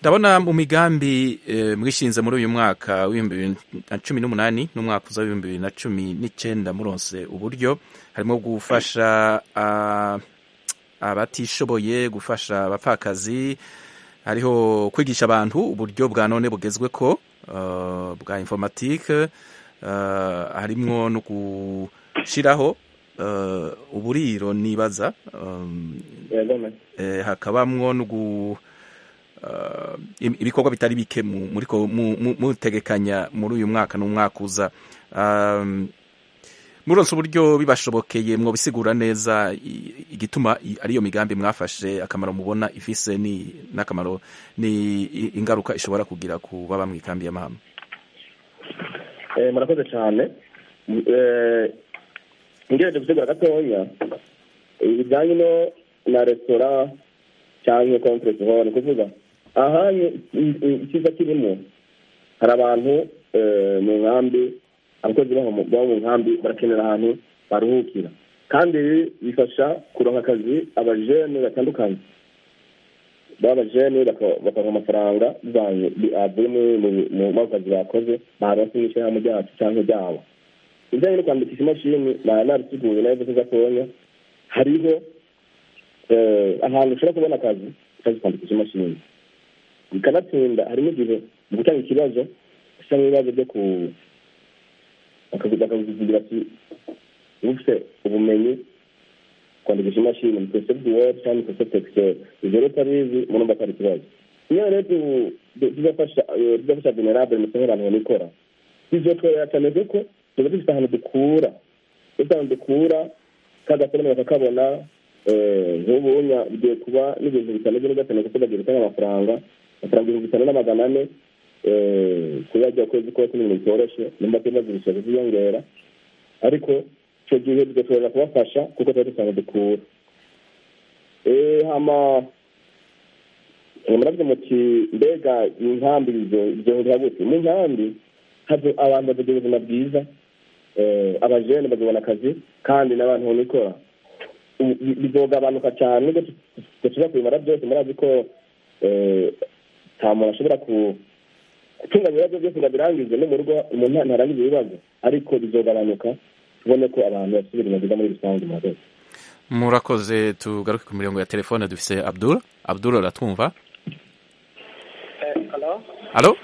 ndabona mu migambi eh, mwishinze muri uyu mwaka w'ibihumbi bibiri na cumi n'umunani n'umwaka uza w'ibihumbi bibiri na cumi n'icyenda muronse uburyo harimo gufasha ah, abatishoboye gufasha abapfakazi hariho kwigisha abantu uburyo bwa none bugezwe ko uh, bwa informatike uh, harimwo no gushyiraho uh, uburiro nibaza um, eh, hakabamwo no gu uh, im- ibikorwa bitari bike mu- muriko mu- mu- mutegekanya muri uyu mwaka n'umwaka uza um, muronse uburyo bibashobokeye mwobisigura neza i- igituma i- ariyo migambi mwafashe akamaro mubona ifise ni n'akamaro ni i- ingaruka ishobora kugira ku baba mu ikambi y'amahama Eh, murakoze cyane M- eh, ngereje gutegura gatoya eh, bijyanye no na resitora cyangwa komferensi horo ni kuvuga aha ni- i- i- icyiza kirimo hari abantu eh, mu nkambi abakozi baho mu- bo mu nkambi barakenera ahantu baruhukira kandi ibi bifasha kuronka akazi abajene batandukanye baba jene bakaronka amafaranga bivanye bi- avuye mu- mu- mu mu kazi bakoze baronse n'ishyirahamwe ryacu cyangwa ryabo ibijyanye no kwandikisha imashini naba nabiteguye nayo gusa gatoya hariho eh, ahantu ushobora kubona akazi ushaka kwandikisha imashini bikanatinda harimo igihe mu gutanga ikibazo usa n'ibibazo byo ku bakagugira ati ufite ubumenyi kwandikisha imashini microsoft word cyangwa microsoft excel ibyo rero utabizi murumva ko ari ikibazo niyo rero tu- tu- tuzafasha eh, tuzafasha venerable mu abantu banikora bizotworohera cyane kuko tuba dufite ahantu dukura dufite ahantu dukura kagasorome kakabona eh, nk'ubu unya bigiye kuba n'ibintu bitanu byo gatanu kuko bagiye gutanga amafaranga amafaranga ibihumbi bitanu na magana ane eh, kuyarya ukwezi kose ni ibintu bitoroshye nimba tumaze kuziyongera ariko icyo gihe bigashobora kubafasha kuko tuba dusanga dukura Eh, hama eh, muravuze muti mbega inkambi byohurira gute mu nkambi hava abantu bakagira ubuzima bwiza eh, abajene bakabona akazi kandi n'abantu nikora U- bi- bizogabanuka cyane nubwo tushobora kubimara byose murazi ko eh, nta muntu ashobora ku gutunganya ibibazo byose ngo abirangize no mu rugo umuntu ntarangize ibibazo ariko bizogabanuka tubone ko abantu basubira mu buzima muri rusange murakoze murakoze tugaruke ku mirongo ya telefone dufise abdul abdul aratwumva alo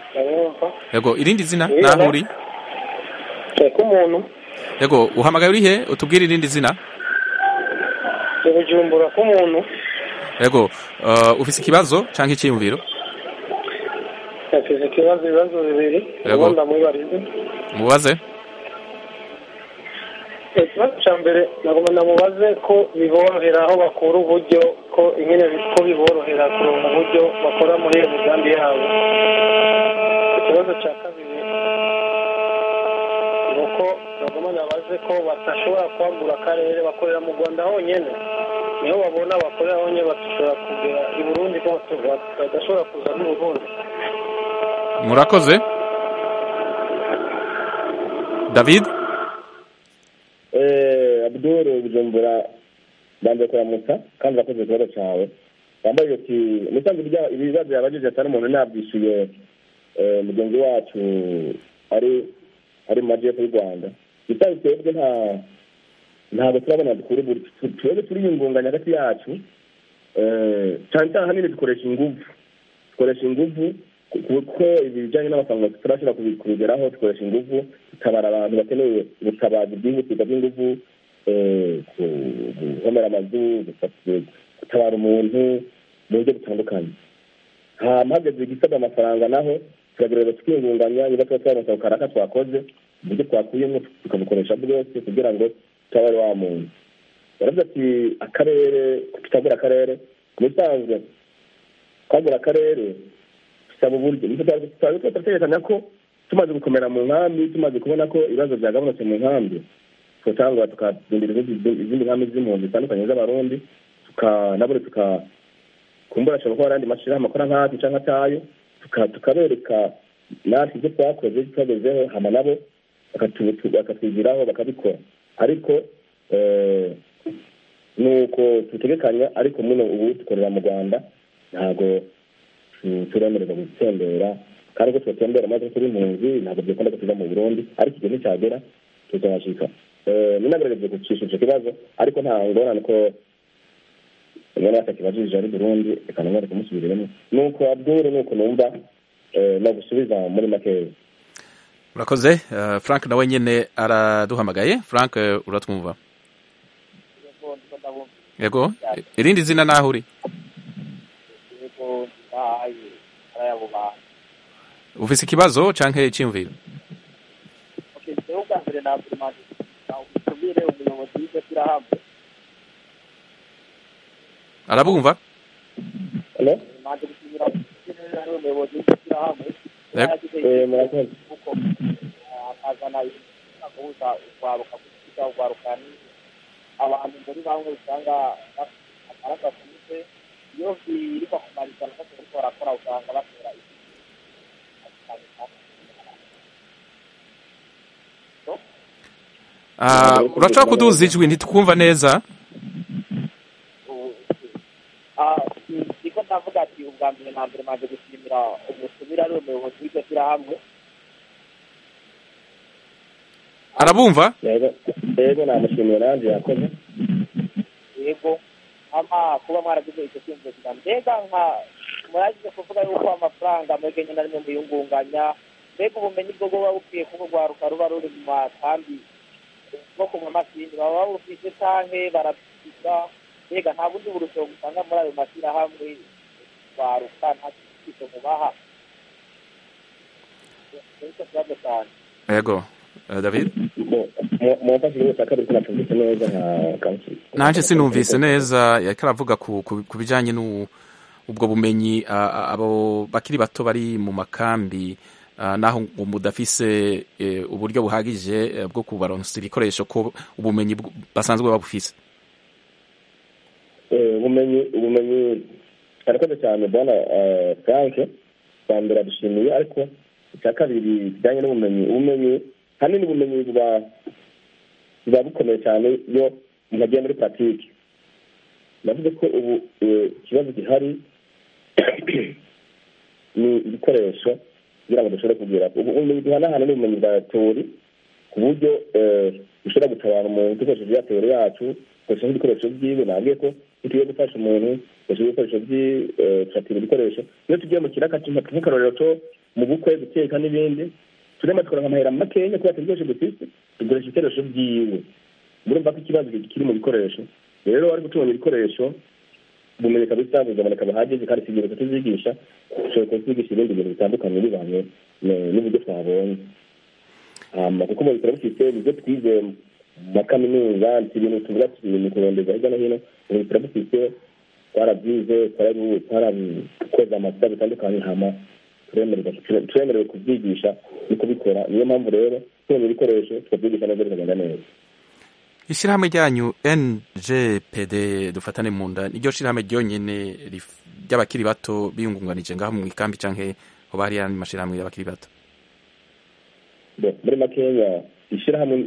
yego irindi zina Ni naho uri Nseko umuntu yego uhamagaye uri he utubwire irindi zina ubujumbura k'umuntu yego uh, ufise ikibazo canke iciyumviro yasize ikibazo ibibazo bibiri Yego. ubundi amubarize mubaze ikibazo cya mbere nagomba namubaze ko biborohera aho bakura uburyo ko ingene bi- ko biborohera kuronka uburyo bakora muri iyo migambi yabo ikibazo cya kabiri ni uko nagomba nabaze ko badashobora kwambura akarere bakorera mu rwanda honyine niho babona bakorera honyine badashobora kugera i burundi ko batu- badashobora kuza n'u burundi murakoze david Eh, abdul bujumbura banze kuramutsa kandi urakoze ikibazo cyawe yambaye ati musanze ibibazo yabagejeje atari umuntu nabwishyuye eh, mugenzi wacu ari ari mu majyepfo y'u rwanda bitari twebwe nta ntabwo turabona dukura uburyo Tu- twebwe turi ingunganya hagati yacu eh, cyane cyane ahanini dukoresha ingufu dukoresha ingufu ku- kuko ibijyanye n'amafaranga turashobora kubi- kubigeraho dukoresha ingufu dutabara abantu bakeneye ubutabazi bwihutirwa bw'ingufu eh, ku- guhomera amazu gusa- gutabara umuntu mu buryo butandukanye hama hageze igisabwa amafaranga naho turagerageza tukiyungunganya niba tuba twaronse ako karaka twakoze uburyo twakuyemo tukabukoresha bwose kugira ngo tuba wari wa muntu baravuga ati akarere tutagura akarere mu bisanzwe twagura akarere dusaba uburyo turatekerezanya ko tumaze gukomera mu nkambi tumaze kubona ko ibibazo byagabanutse mu nkambi tugatangura tukadindira izindi nkambi z'impunzi zitandukanye z'abarundi nabure tukakumbura ashobora kuba hari andi mashyirahamwe akora nk'ati cyangwa atayo tukabereka natwe ibyo twakoze tubagezeho hama nabo bakatwigiraho bakabikora ariko ni uko tutegekanya ariko muno ubu dukorera mu rwanda ntabwo turemererwa gutembera kandi ko tubatembera maze turi impunzi ntabwo byakunda ko tuva mu burundi ariko igihe nticyagera tuzahashika ninagerageje gucisha icyo kibazo ariko nta ngorane ko umwana wese akibajije ari burundi reka nabone kumusubiramo ni uko abdure ni uko numva no gusubiza muri makeya murakoze frank nawe nyine araduhamagaye frank uratwumva yego irindi zina naho uri ufise ikibazo canke icyumviro rero ubwa mbere ntabwo imanza utumire umuyobozi w'iryo shyirahamwe arabumva imanza gutumira umuyobozi w'iryo shyirahamwe yagize kuko akazana guhuza urwaruka gukiza urwaruka ni abantu muri bamwe usanga amaraso afunze iyo birirwa kumariza nako bariko barakora usanga batera urashobora kuduza ijwi ntitukumva neza niko ndavuga ati ubwa mbere na mbere maze gushimira umusubira ari umuyobozi w'iryo shyirahamwe arabumva yego namushimiye nanjye yakoze yego ama kuba mwaragize icyo cyumviro kiza mbega nka muragize kuvuga yuko amafaranga mwebwe nyine arimo muyungunganya mbega ubumenyi bwo buba bukwiye kuba urwaruka ruba ruri mu makambi bwo kunywa amasinde baba babufite canke barabyiga mbega nta bundi burusheho usanga muri ayo mashyirahamwe rwaruka nta kintu mubaha nicyo kibazo cyane yego Eh, david mumfashe wese akabiri ko natumvise neza nka kanseri nanjye sinumvise neza yariko aravuga ku ku- ku bijanye n'u- ubwo bumenyi ah, ah, abo bakiri bato bari mu makambi ah, naho ngo mudafise eh, uburyo buhagije eh, bwo kubaronsa ibikoresho ko ubumenyi bw- basanzwe babufise Eh, ubumenyi ubumenyi arakoze cyane bwana eh, frank bwa mbere adushimiye ariko icya kabiri kijyanye n'ubumenyi ubumenyi hanini ubumenyi buba buba bukomeye cyane iyo umuntu agiye muri paratike navuze ko ubu eh, ikibazo gihari ni ibikoresho kugira ngo dushobore kugira ubu ubumenyi duhanahana ni ubumenyi bwa teori ku buryo eh, dushobora gutabara umuntu dukoresheje ya teori yacu dukoresheje ibikoresho byiwe nabwiye ko tugiye gufasha umuntu dukoresheje ibikoresho by'ishakira ibikoresho iyo tugiye mu kiraka nk'akarorero cyo mu bukwe guteka n'ibindi turema tukora amahera makeya kubera tubikoresho dufite dukoresha ibikoresho byiwe murumva ko ikibazo kiri mu bikoresho rero ariko tubona ibikoresho bumeneka bisanzwe buboneka buhagije kandi tugiye kutubyigisha dushobora kutwigisha ibindi bintu bitandukanye bivanye eh, n'uburyo twabonye hama kuko mu bitaro bifite nibyo twize mu makaminuza nti ibintu tuvuga tuti mu kurondeza hirya no hino mu bitaro bifite twarabyize twarabu- twarakoze amasita bitandukanye hama turemererwa ture- turemerewe kubyigisha no kubikora niyo mpamvu rero tubonye ibikoresho tukabyigisha neza bikagenda neza ishyirahamwe ryanyu ngpd dufatane mu nda niryo shyirahamwe ryonyine rif- ry'abakiri bato biyungunganije ngaho mu ikambi canke aho bari yandi mashyirahamwe y'abakiri bato Bo, muri makeya ishyirahamwe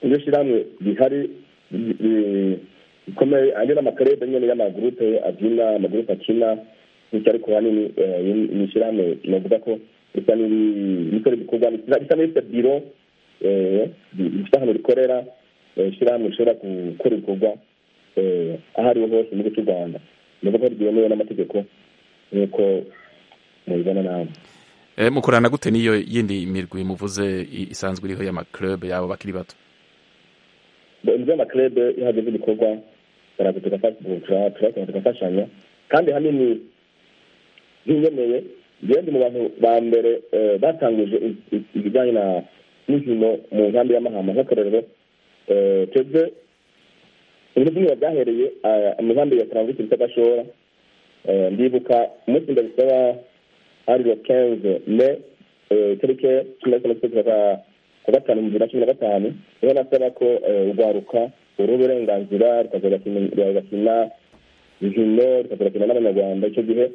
iryo shyirahamwe rihari ri- ri- rikomeye andi n'amakarede nyine y'amagurupe abyina amagurupe akina bityo ariko hanini eh, ni ni ishyirahamwe navuga ko risa n'iri- rikora ibikorwa risa risa n'irifite biro eh, rifite ahantu rikorera eh, ishyirahamwe rishobora gukora ibikorwa eh, aho ariho hose mu gihugu cy'u rwanda navuga ko ryemewe n'amategeko nk'uko mubibona nawe Eh, mukorana gute n'iyo yindi mirwi muvuze i- isanzwe iriho y'amaklub y'abo bakiri bato inzu y'amakrebe iyo hageze ibikorwa baraza tugafasha tugakora tugafashanya kandi hanini nk'inyemeye ndi mu bantu ba mbere batangije ibijyanye na n'inkino mu nkambi y'amahamba nk'akarorero twebwe ibintu by'inyinya byahereye mu nkambi ya karangwa bita gashora ndibuka umunsi ndabisaba ari wa kenze me tariki cumi na gatandatu kwa gatanu bibiri na cumi na gatanu niho nasaba ko urwaruka uru uburenganzira rugakina inkino rukazakina n'abanyarwanda icyo gihe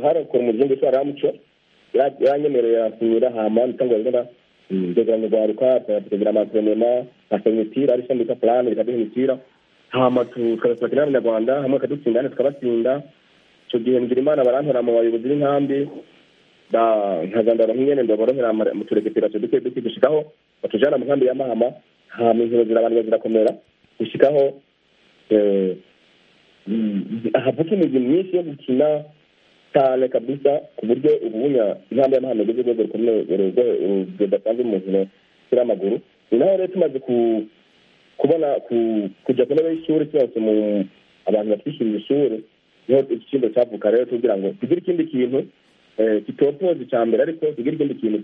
harakora umuryango witwa ramuco yaranyemereye yafungira hama nitangwa rero ndeguranye rwaruka tukagira amatrenema nka imitira ari ishami bita plane rikaduha imitira hama tukabasakira n'abanyarwanda hamwe bakadutsinda hano tukabatsinda icyo gihe ngira imana barantora mu bayobozi b'inkambi nkazandara nk'inyene ndaborohera mu turegeperasiyo duke duke gushikaho batujana mu nkambi y'amahama hama inkino zirabanira zirakomera gushikaho havuka imizi myinshi yo gukina cyane kabisa ku buryo ububunya intambwe y'amahano igeze urwego rukomeye rudasanzwe mu nkino z'umupira w'amaguru ni naho rero tumaze kubona kujya ku ntebe y'ishuri tumaze mu abantu batwishyurira ishuri niho ikigo cyavuka rero tugira ngo tugire ikindi kintu kitopoza icya mbere ariko tugire ikindi kintu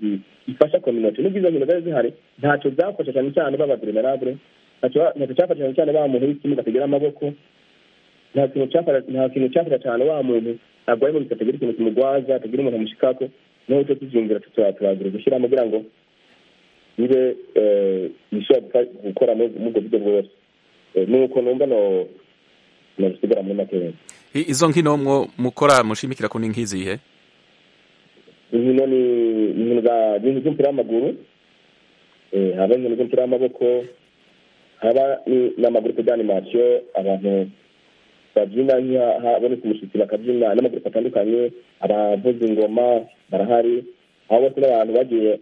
gifasha kominoti n'ubwo izo nkino zari zihari ntacyo byafasha cyane cyane b'abaverenarabure ntacyo cyafasha cyane cyane ba muntu w'ikibuga atagira amaboko nta kintu cyafata cyane wa muntu ntabwo ari mu bitatu agira ikintu kimugwaza atagira umuntu amushikako noneho cyo tuziyumvira turagira gushyiramo kugira ngo bibe bishobora gukora muri ubwo buryo bwose nuko numva no nabisigara muri makeya izo nkino mwo mukora mushimikira ko ni nk'izihe inkino ni inkino za inkino z'umupira w'amaguru haba inkino z'umupira w'amaboko haba n'amagurupe d'animasiyo abantu babyina habonetse umushyitsi bakabyina n'amagurupe atandukanye abavuza ingoma barahari aho bose n'abantu bagiye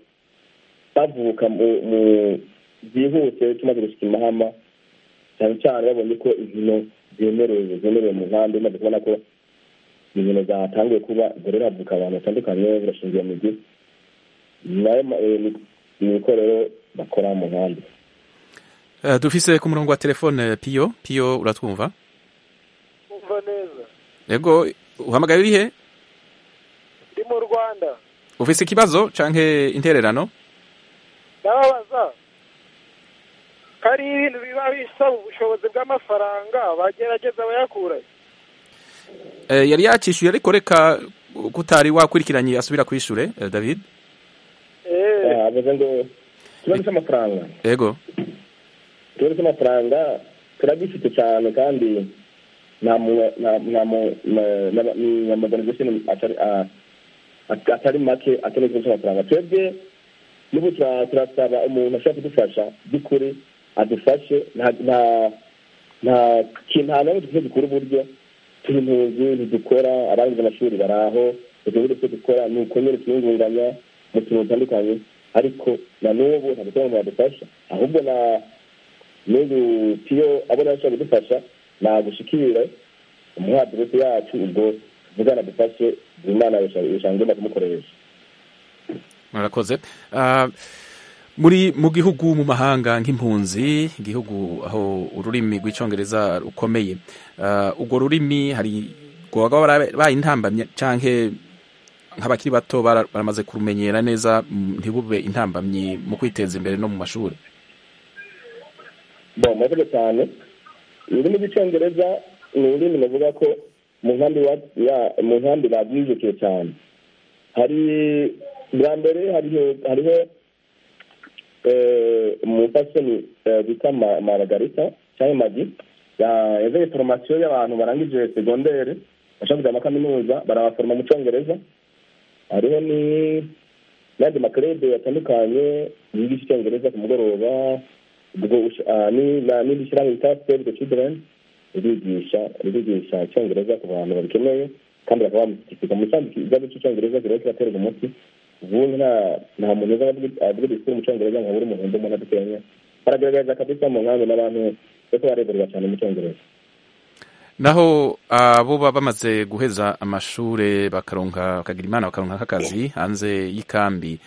bavuka mu byihuse tumaze gushyika imahama cyane cyane babonye ko inkino zemerewe zemerewe mu nkambi umaze kubona ko inkino zatangiye kuba dore havuka abantu batandukanye birashingiye mu gihe nayo ni ikorero bakora mu nkambi dufise ku murongo wa telefone piyo piyo uratwumva neza yego uhamagaye urihe ndi mu rwanda ufise ikibazo canke intererano ndababaza ko ari ibintu biba bisaba ubushobozi bw'amafaranga bagerageza bayakura yari yacishyuye ariko reka kutari wakurikiranye asubira kwishure david avuze ngo ikibazo cy'amafaranga yego ikibazo cy'amafaranga turagifite cyane kandi n'amaorganisation atari make akeneye kugurisha amafaranga twebwe n'ubu turasaba umuntu ashobora kudufasha by'ukuri adufashe nta n'umwe dufite dukura uburyo turi impunzi ntidukora abarangije amashuri bari aho utubundi two dukora ni uko nyine twiyungunganya mu tuntu dutandukanye ariko na n'ubu ntabwo tubona badufasha ahubwo na n'uyu piyo abona ashobora kudufasha nagushikire umuhadirisi yacu ubwo tuvugana dufashe imana yashangenda kumukoresha murakoze muri mu gihugu mu mahanga nk'impunzi igihugu aho ururimi rw'icyongereza rukomeye urwo rurimi hari rwaba barayintambamye cyangwa nk'abakiri bato baramaze kurumenyera neza ntibube intambamyi mu kwiteza imbere no mu mashuri murakoze cyane ururimi rw'icyongereza ni ururimi navuga ko mu nkambi mu nkambi babyijukiye cyane hari bwa mbere hariho umupasoni bita maragarita cyangwa magi yazanye foromasiyo y'abantu barangije segondere bashaka kujya kaminuza barabaforoma mu cyongereza hariho n'andi makerede atandukanye yigisha icyongereza ku mugoroba n'indi shyirahamwe bita save the children ririgisha ririgisha icyongereza ku bantu babikeneye kandi bakaba bamushyigikira mu cyandi ikibazo cy'icyongereza kiba kibaterwa umuti ubundi nta muntu uza avuga disikuru mu cyongereza nka buri muntu undi umuntu adukenya baragaragaza kabisa mu nkambi n'abantu kuko bareberwa cyane mu cyongereza naho abo baba bamaze guheza amashuri bakaronka bakagira imana bakaronka nk'akazi hanze y'ikambi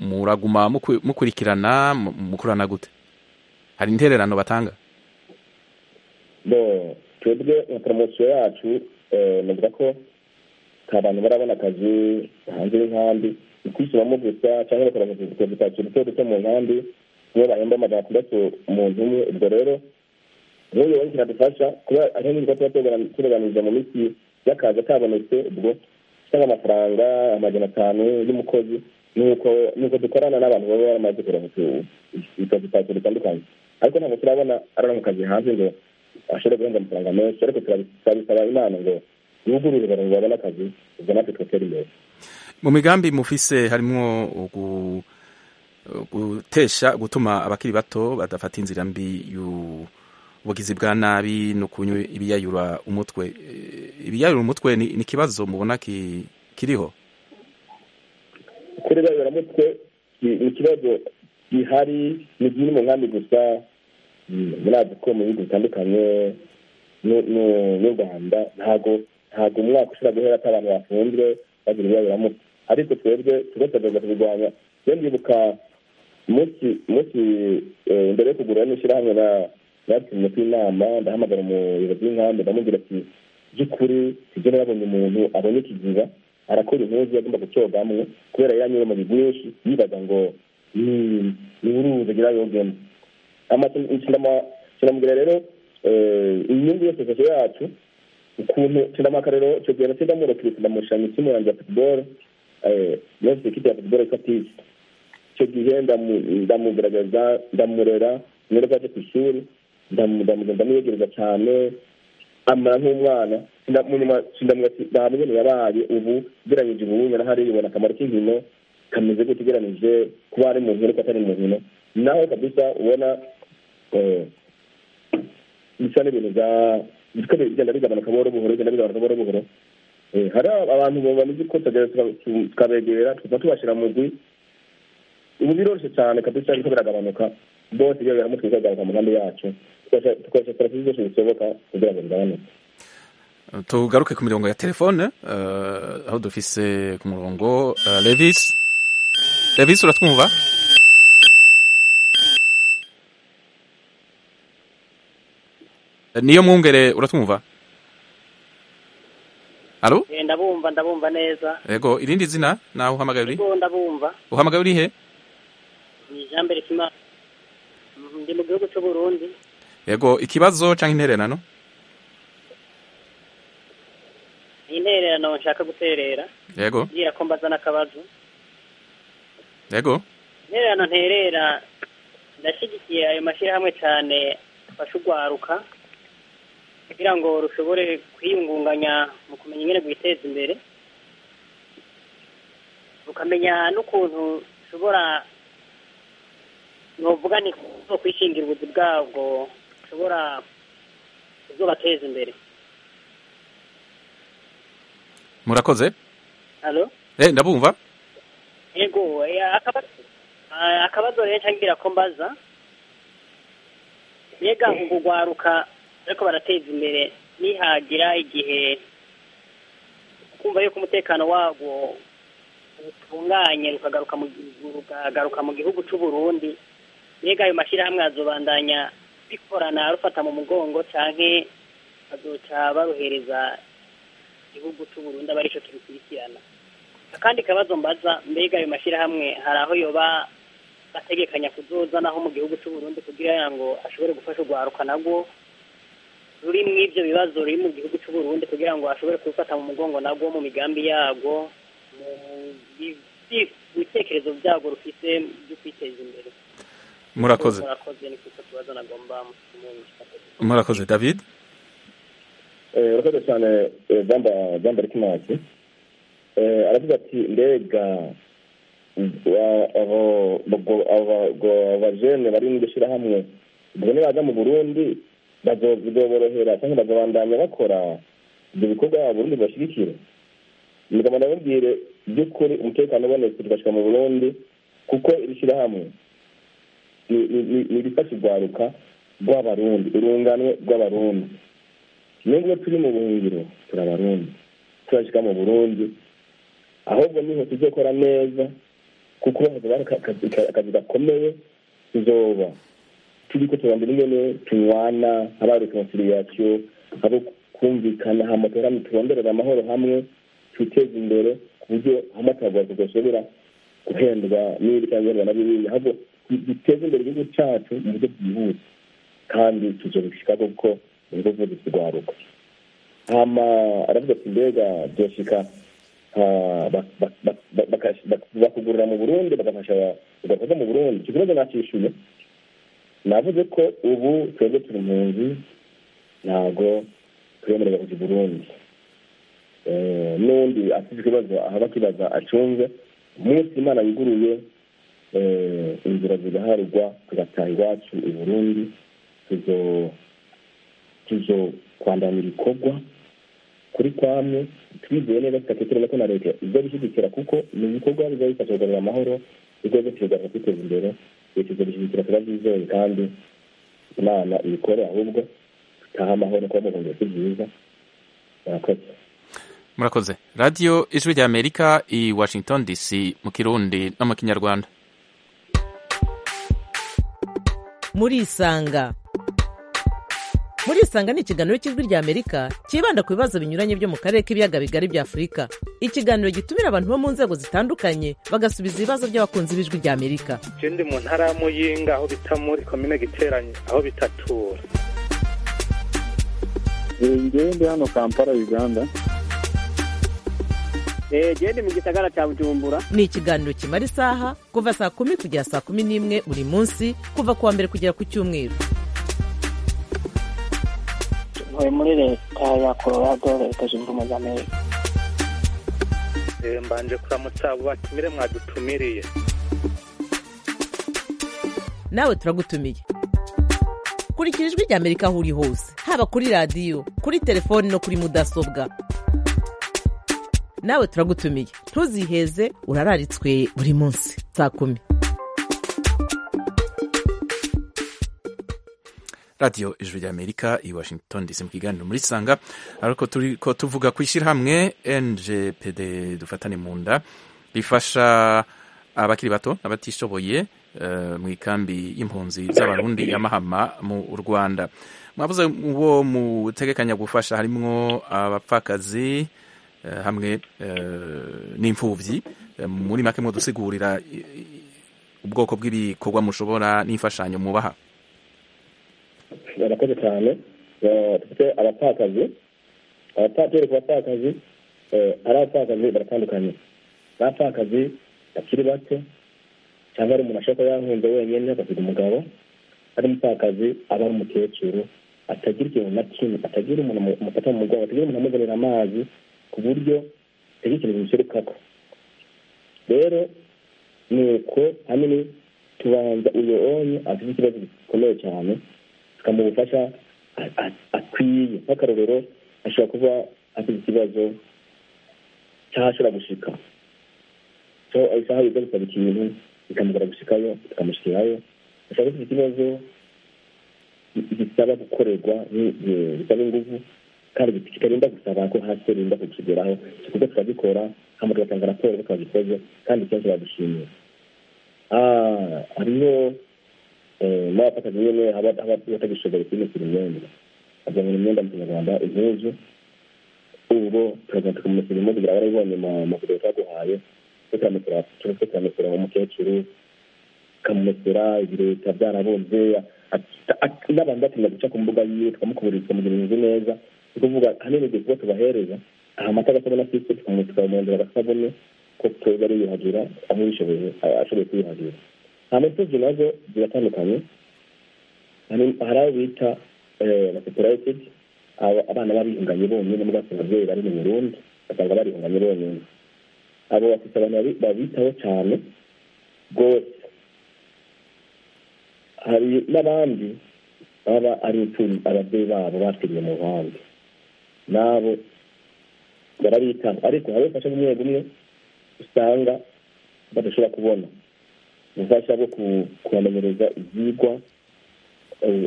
muraguma mukurikirana mukurana gute hari intererano batanga twebwe nka poromosiyo yacu navuga ko abantu barabona akazi hanze y'inkambi ni kwishyiramo gusa cyangwa bakora utuzu duto duto mu nkambi niyo bahemba amajana atandatu umuntu umwe ubwo rero rero rero kinadufasha kuba ari n'ubwo tuba tubaganiriza mu minsi y'akazi kabonetse ubwo cyangwa amafaranga amajana atanu y'umukozi nuko nuko dukorana n'abantu baba baramaze kureba utuzu duto dutandukanye ariko ntabwo turabona arara mu kazi hanze ngo ashobora guhembwa amafaranga menshi ariko turabisaba imana ngo yugurure abantu babone akazi ubwo natwe tugatera imbere mu migambi mufise harimo ugu- gutesha gutuma abakiri bato badafata inzira mbi y'ubugizi bwa nabi no kunywa ibiyayura umutwe Eh, ibiyayura umutwe ni ni ikibazo mubona ki- kiriho kuri bariya mutwe ni ikibazo gihari ni bimwe mu nkambi gusa mm, murazi ko mu bihugu bitandukanye n'u- n'u- n'u rwanda ntabwo ntabwo umwaka ushobora guhera ati abantu bafunzwe bagira ibibabiramutwe ariko twebwe tugatagaza kubirwanya iyo ndibuka umunsi umunsi eh, mbere yo kugura n'ishyirahamwe na- natumye ku inama ndahamagara umuyobozi w'inkambi ndamubwira ati by'ukuri sibyo narabonye umuntu abonye ikiziba arakora impuzu agomba gucogamwo kubera yanyura mu bigwinshi yibaza ngo "Ni- ni uruzi agira yogemo kinamubwira rero eh, inyungu yose sosiyete yacu ukuntu kinamaka rero icyo gihe nacyo ndamurokira ndamushanya ikimu yanjye ya futuboro yose ikipe ya futuboro yitwa pisi icyo gihe ndamu- ndamugaragaza ndamurera nereka aje ku ishuri ndamu- ndamu- ndamuyegereza cyane amara nk'umwana Sinda- mu nyuma sindamuga ati nta mugeni yabaye ubu ugereranyije ubu narahari ubona akamaro k'inkino kameze gutya ugereranyije kuba ari mu nkino ariko atari mu nkino nawe kabisa ubona eh, bisa n'ibintu bya bityo bigenda bigabanuka buhoro buhoro bigenda bigabanuka buhoro buhoro Eh, hari abantu bameze ko tukagera tuka- tu- tukabegera tukaba tubashyira mu gwi ubu biroroshye cyane kabisa biriko biragabanuka bose iyo biramutwe bikagaruka mu nkambi yacu Tukoresha- tukoresha serivisi zose zishoboka kugira ngo bigabanuke tugaruke ku mirongo ya telefone eh, aho dufise ku murongo eh, levis levis uratwumva Eh, niyo mwungere uratwumva halo Eh, ndabumva ndabumva neza yego irindi zina nawe uhamagaye uri ariko ndabumva uhamagaye uri he ni jean mbere kimana Mm, ndi mu gihugu cy'u burundi yego ikibazo cyangwa intererano intererano nshaka guterera yego mbwira ko mbaza n'akabazo yego intererano nterera ndashyigikiye ayo mashyirahamwe cyane afasha urwaruka kugira ngo rushobore kwiyungunganya mu kumenya ingene rwiteza imbere rukamenya n'ukuntu rushobora novuga ni ko kwishingira ubuzi bwabwo bushobora kuzobateza imbere murakoze halo eh ndabumva yego eh, akabazo ah, akabazo rero ntangira ko mbaza mbega ubwo rwaruka ariko barateza imbere nihagira igihe kumva yuko umutekano warwo utunganye rukagaruka mu rukagaruka mu gihugu cy'u Burundi mbega ayo mashyirahamwe azobandanya bikorana rufata mu mugongo canke bazoca baruhereza igihugu cy'u Burundi aba arico kibikurikirana akandi kabazo mbaza mbega ayo mashyirahamwe hari aho yoba ategekanya kuzozanaho mu gihugu cy'u Burundi kugira ngo ashobore gufasha urwaruka narwo ruri mu ibyo bibazo ruri mu gihugu cy'u Burundi kugira ngo ashobore kubifata mu mugongo narwo mu migambi yarwo mu bi- bi- bitekerezo byarwo rufite byo kwiteza imbere Murakoze. murakoze ni kuko tubazo nagomba mu murakoze david Eh, urakoze cyane eh, bamba bamba rikimansi aravuga ati mbega wa- abo- ubwo- aba- ubwo- aba bajene bari mu gushyirahamwe ubwo nibaza mu burundi bazo- bizoborohera cyangwa bazabandanya bakora ibyo bikorwa burundi bashyigikira mugabo ndababwire by'ukuri umutekano ubonetse tugashika mu burundi kuko iri shyirahamwe ni- ni- ni ni irifasha urwaruka rw'abarundi urunganwe rw'abarundi nubwo turi mu buhungiro turabarundi turashyika mu burundi ahubwo niho tuzokora neza kuko hazaba hari aka- aka- akazi gakomeye tuzoba turi ko turambira ingene tunywana haba hari reconciliation haba kumvikana hama turame turonderera amahoro hamwe twiteze imbere ku buryo amatarwa tudashobora guhendwa n'ibindi cyangwa guhendwa na bimwe ahubwo duteze imbere igihugu cyacu mu buryo bwihuse kandi tuzobishika kuko nibwo vuba turwaruka hama aravuga ati mbega byoshika bakugurira mu burundi bagafasha ugakoza mu burundi icyo kibazo nacishuye navuze ko ubu twebwe turi mu nzu ntabwo twemererwa kujya i burundi n'undi afite ikibazo ahaba akibaza acunze umunsi imana yuguruye inzira zigaharugwa tugataha iwacu i burundi tuzo kwandamira ibikorwa kuri kwamwe twizeye neza tudatekereza ko na leta ibyo gushyigikira kuko ni ibikorwa biba bifasha kugarura amahoro urwego tugaza kwiteza imbere leta izo gushyigikira turabyizeye kandi imana ibikore ahubwo tutaha amahoro kuba mu buhungiro si byiza murakoze murakoze radiyo ijwi rya amerika i washington dc mu kirundi no mu kinyarwanda murisanga murisanga ni ikiganiro cy'ijwi rya amerika cyibanda ku bibazo binyuranye byo mu karere k'ibiyaga bigari bya afurika ikiganiro gitumira abantu bo mu nzego zitandukanye bagasubiza ibibazo by'abakunzi b'ijwi rya amerika ikindi mu ntara ya muyinga aho bita muri komine giteranye aho bitatura ngewe ndi hano kampala uganda genda mu gisagara cya bujumbura ni ikiganiro kimara isaha kuva saa kumi kugera saa kumi n'imwe buri munsi kuva ku wa mbere kugera ku cyumweru ntuye muri leta ya colorado leta zunze ubumwe za amerika mbanje kuramutsa abo batumire mwadutumiriye nawe turagutumiye kurikira ijwi rya amerika aho uri hose haba kuri radiyo kuri telefoni no kuri mudasobwa nawe turagutumiye ntuziheze urararitswe buri munsi saa kumi radiyo ijwi rya amerika i washington dc mu kiganiro muri sanga ariko turi ko tuvuga ku ishyirahamwe ngpd dufatane mu nda rifasha abakiri bato n'abatishoboye mu ikambi y'impunzi z'abarundi ya mahama mu rwanda mwabuze uwo mutegekanya gufasha harimo abapfakazi hamwe n'imfubyi muri make mudusigurira ubwoko bw'ibikorwa mushobora n'imfashanyo mubaha barakoze cyane dufite abapfakazi abatwereka ku bapfakazi ari abapfakazi baratandukanye abapfakazi bakiri bato cyangwa ari umuntu ashobora kuba yahunze wenyine agasiga umugabo ari umupfakazi aba ari umukecuru atagira ikintu na kimwe atagira umuntu umufata mu mugongo atagira umuntu amuzanira amazi ku buryo tegekereje bishoboka ko rero ni uko hamwe tubanza uyu onye afite ikibazo gikomeye cyane tukamuha ubufasha akwiye nk'akarorero ashobora kuba afite ikibazo cy'aho ashobora gushika so isaha yiga gusaba ikintu bikamugora gushikayo tukamushyirayo ashobora kuba afite ikibazo gisaba gukorerwa bisaba ingufu kandi kitarinda gusaba ko hasi rinda kukigeraho kuko turabikora hano tugatanga raporo ko twabikoze kandi kenshi badushimira hariho n'abafataga nyine batagishoboye kwimukira imyenda bazamura imyenda mu kinyarwanda impuzu ubwo turagenda tukamushyira impuzu kugira barabibonye mu video twaguhaye turamukura umukecuru tukamumesera ibireta byarabumbye n'abantu batinda guca ku mbuga yiwe tukamukubura tukamugira inzu neza ni ukuvuga ahanini igihe kuba tubahereza aha amata agasabune afite tukamwongera agasabune ko twebwe ari yiyuhagira aho yishoboye ashoboye kwiyuhagira hano tuzi nazo ziratandukanye hari abo bita na sepulayitedi abana barihunganye bonyine mugasanga ababyeyi bari mu burundi basanga barihunganye bonyine abo bafite abantu babitaho cyane rwose hari n'abandi baba ari imfubyi ababyeyi babo batiriye mu ruhande nabo barabitanga ariko hari ubufasha bumwe bumwe usanga badashobora kubona ubufasha bwo kubamenyereza ibyigwa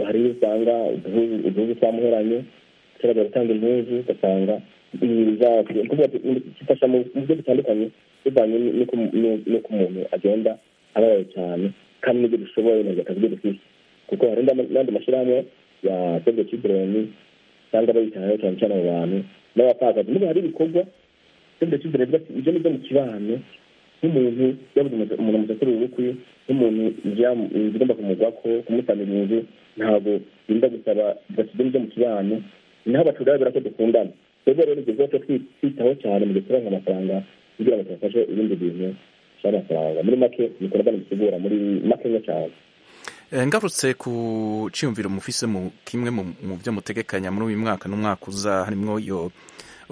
hari iyo usanga igihugu cyamuheranye kiragara gutanga impunzi ugasanga gifasha mu buryo butandukanye bivanye n'uko umuntu agenda ababaye cyane kandi n'ibyo dushoboye ntabwo akazi dufite kuko hari n'andi mashyirahamwe ya save the children cyangwa abayitayeho cyane cyane abo bantu n'abapfakazi niba hari ibikorwa cyumba cy'imbere avuga ati ibyo nibyo mu kibano nk'umuntu yabuze umuntu amusakira ubukwe nk'umuntu igomba kumugwa ko kumusanira inzu ntabwo birinda gusaba basize ibyo mu kibano naho bacuruza ko dukundana twebwe rero ibyo byose twitaho cyane mu gucuranga amafaranga kugira ngo tubafashe ibindi bintu by'amafaranga muri make ibikorwa ntibisigura muri makeya cyane ngarutse ku cyiyumviro mufise mu kimwe mu byo mutegekanya muri uyu mwaka n'umwaka uza harimo iyo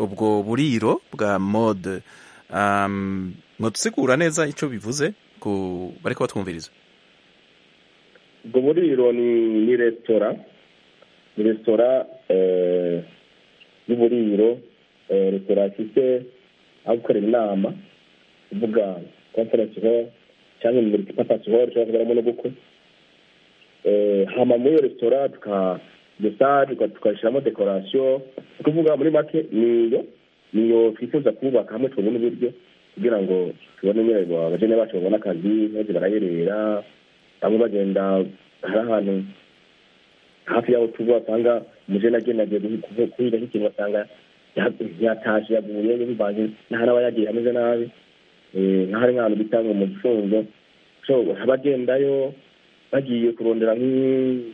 ubwo buriro bwa mode mwadusigura neza icyo bivuze ku bari kubatwumviriza ubwo buriro ni resitora ni resitora y'uburiro resitora ifite aho gukorera inama kuvuga konferensi horo cyangwa muri papasi horo ishobora kuberamo n'ubukwe hama muri iyo resitora tukadesaje tukashyiramo dekorasiyo tuvuga muri make niyo niyo twifuza kubaka hamwe tubona uburyo kugira ngo tubone nyine abageni bacu babone akazi maze barayerera bamwe bagenda hari ahantu hafi y'aho tuba wasanga umujeni agenda agiye kuhiga nk'ikintu basanga yataje yaguye bivanze n'ahari aba yagiye hameze nabi nk'ahari nk'ahantu bita ngo mu gifunzo abagendayo bagiye kurondera nk'ibintu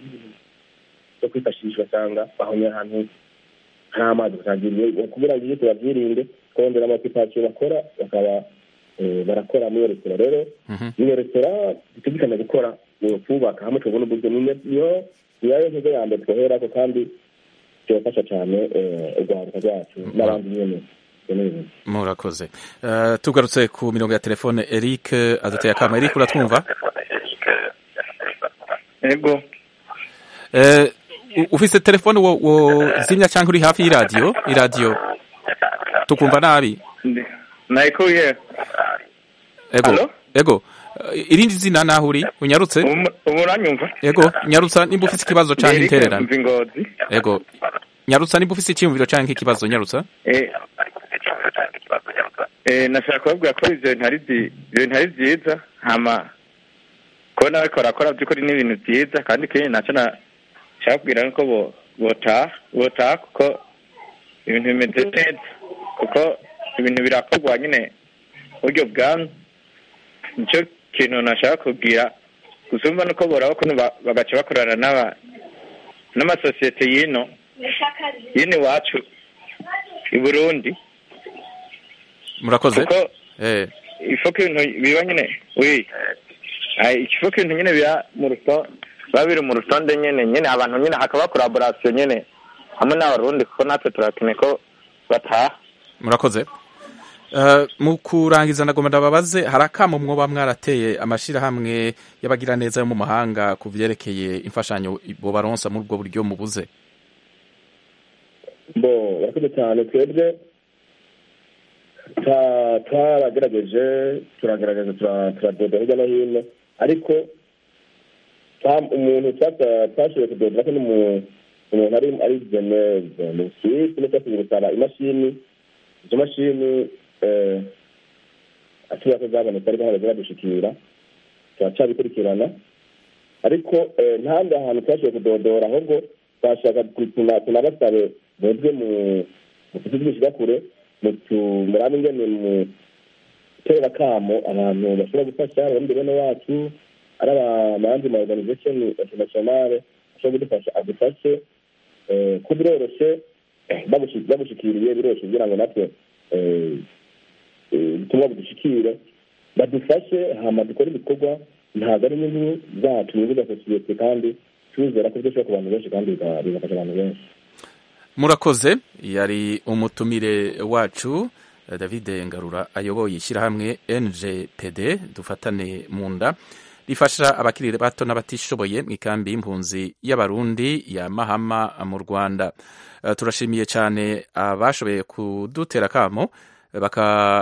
kwifashisha ugasanga bahonye ahantu hari amazi kubera ngo ibyo tubabyirinde kurondera amapikasiyo bakora bakaba barakora muri iyo resitora rero iyo resitora dutegekanye gukora kubaka hamwe tubona uburyo niyo niyo nziza ya mbere twoherako kandi byabafasha cyane urwaruka rwacu n'abandi nyine murakoze tugarutse ku mirongo ya telefone eric aduteye akama eric uratwumva ego ufite telefone zimya cyangwa uri hafi y'iradiyo iradiyo tukumva nabi nayikuye ego ego irindi zina naho uri unyarutse umuranyumva ego nyarutsa nimba ufite ikibazo cyangwa intererano ego nyarutsa nimba ufite icyiyumviro cyangwa ikibazo nyarutsa nashaka kubabwira ko ibyo bintu ari byiza hama kubona ababikora akora by'ukuri ni ibintu byiza kandi ikindi ntacyo nashaka kubwira nuko botaha kuko ibintu bimeze neza kuko ibintu birakorwa nyine buryo bwami nicyo kintu nashaka kubwira gusumba nuko boraho ukuntu bagaca bakorana n'aba n'amasosiyete y'ino y'ino iwacu i burundi murakoze kuko ifoka ibintu biba nyine wii ikivuga ibintu nyine biba mu rutonde biba biri mu rutonde nyine nyine abantu nyine hakaba koraborasiyo nyine hamwe n'abarundi kuko natwe turakeneye ko bataha murakoze mu kurangiza ndagomba ndababaze hari akamo mwoba mwarateye amashyirahamwe y'abagiraneza yo mu mahanga ku byerekeye imfashanyo baronsa muri ubwo buryo mubuze bo barakoze cyane twebwe twaragerageje turagaragaza turadoda hirya no hino ariko umuntu twashoboye kudodera ko umuntu ari jeneve mu suwisi ndetse asigaye gusaba imashini izo mashini ashobora ko zabonetse ariko ntabwo ziradushikira turacabikurikirana ariko ntahandi hantu twashoboye kudodora ahubwo twashaka tunabasabe bozwe mu tuzi bw'ishyigakure murabe ingene mu gutera akamo abantu bashobora gufasha abandi bene wacu ari abamanzi ma organization internationale bashobora kudufasha adufashe ko biroroshye bagushikiriye biroroshye kugira ngo natwe ubutumwa budushikire badufashe hama dukora ibikorwa ntabwo ari inyungu zacu inyungu za sosiyete kandi tuzera ko byashoboka ku bantu benshi kandi bigafasha abantu benshi murakoze yari umutumire wacu david ngarura ayoboye ishyirahamwe ngpd dufatane mu nda rifasha abakiri bato n'abatishoboye mu ikambi y'impunzi y'abarundi ya mahama mu rwanda turashimiye cyane abashoboye kudutera akamo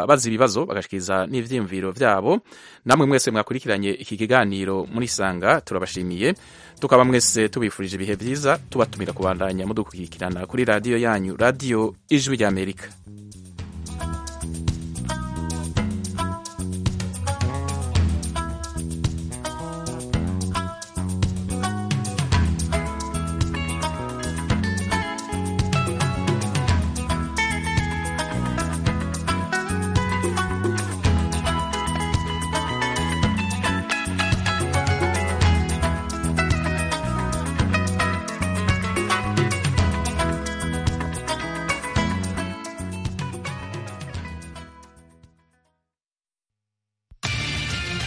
bazi ibibazo bagashikiriza n'ibyiyumviro byabo namwe mwese mwakurikiranye iki kiganiro muri sanga turabashimiye tukaba mwese tubifurije ibihe byiza tubatumira kubandanya mudukurikirana kuri radiyo yanyu radiyo ijwi ry'amerika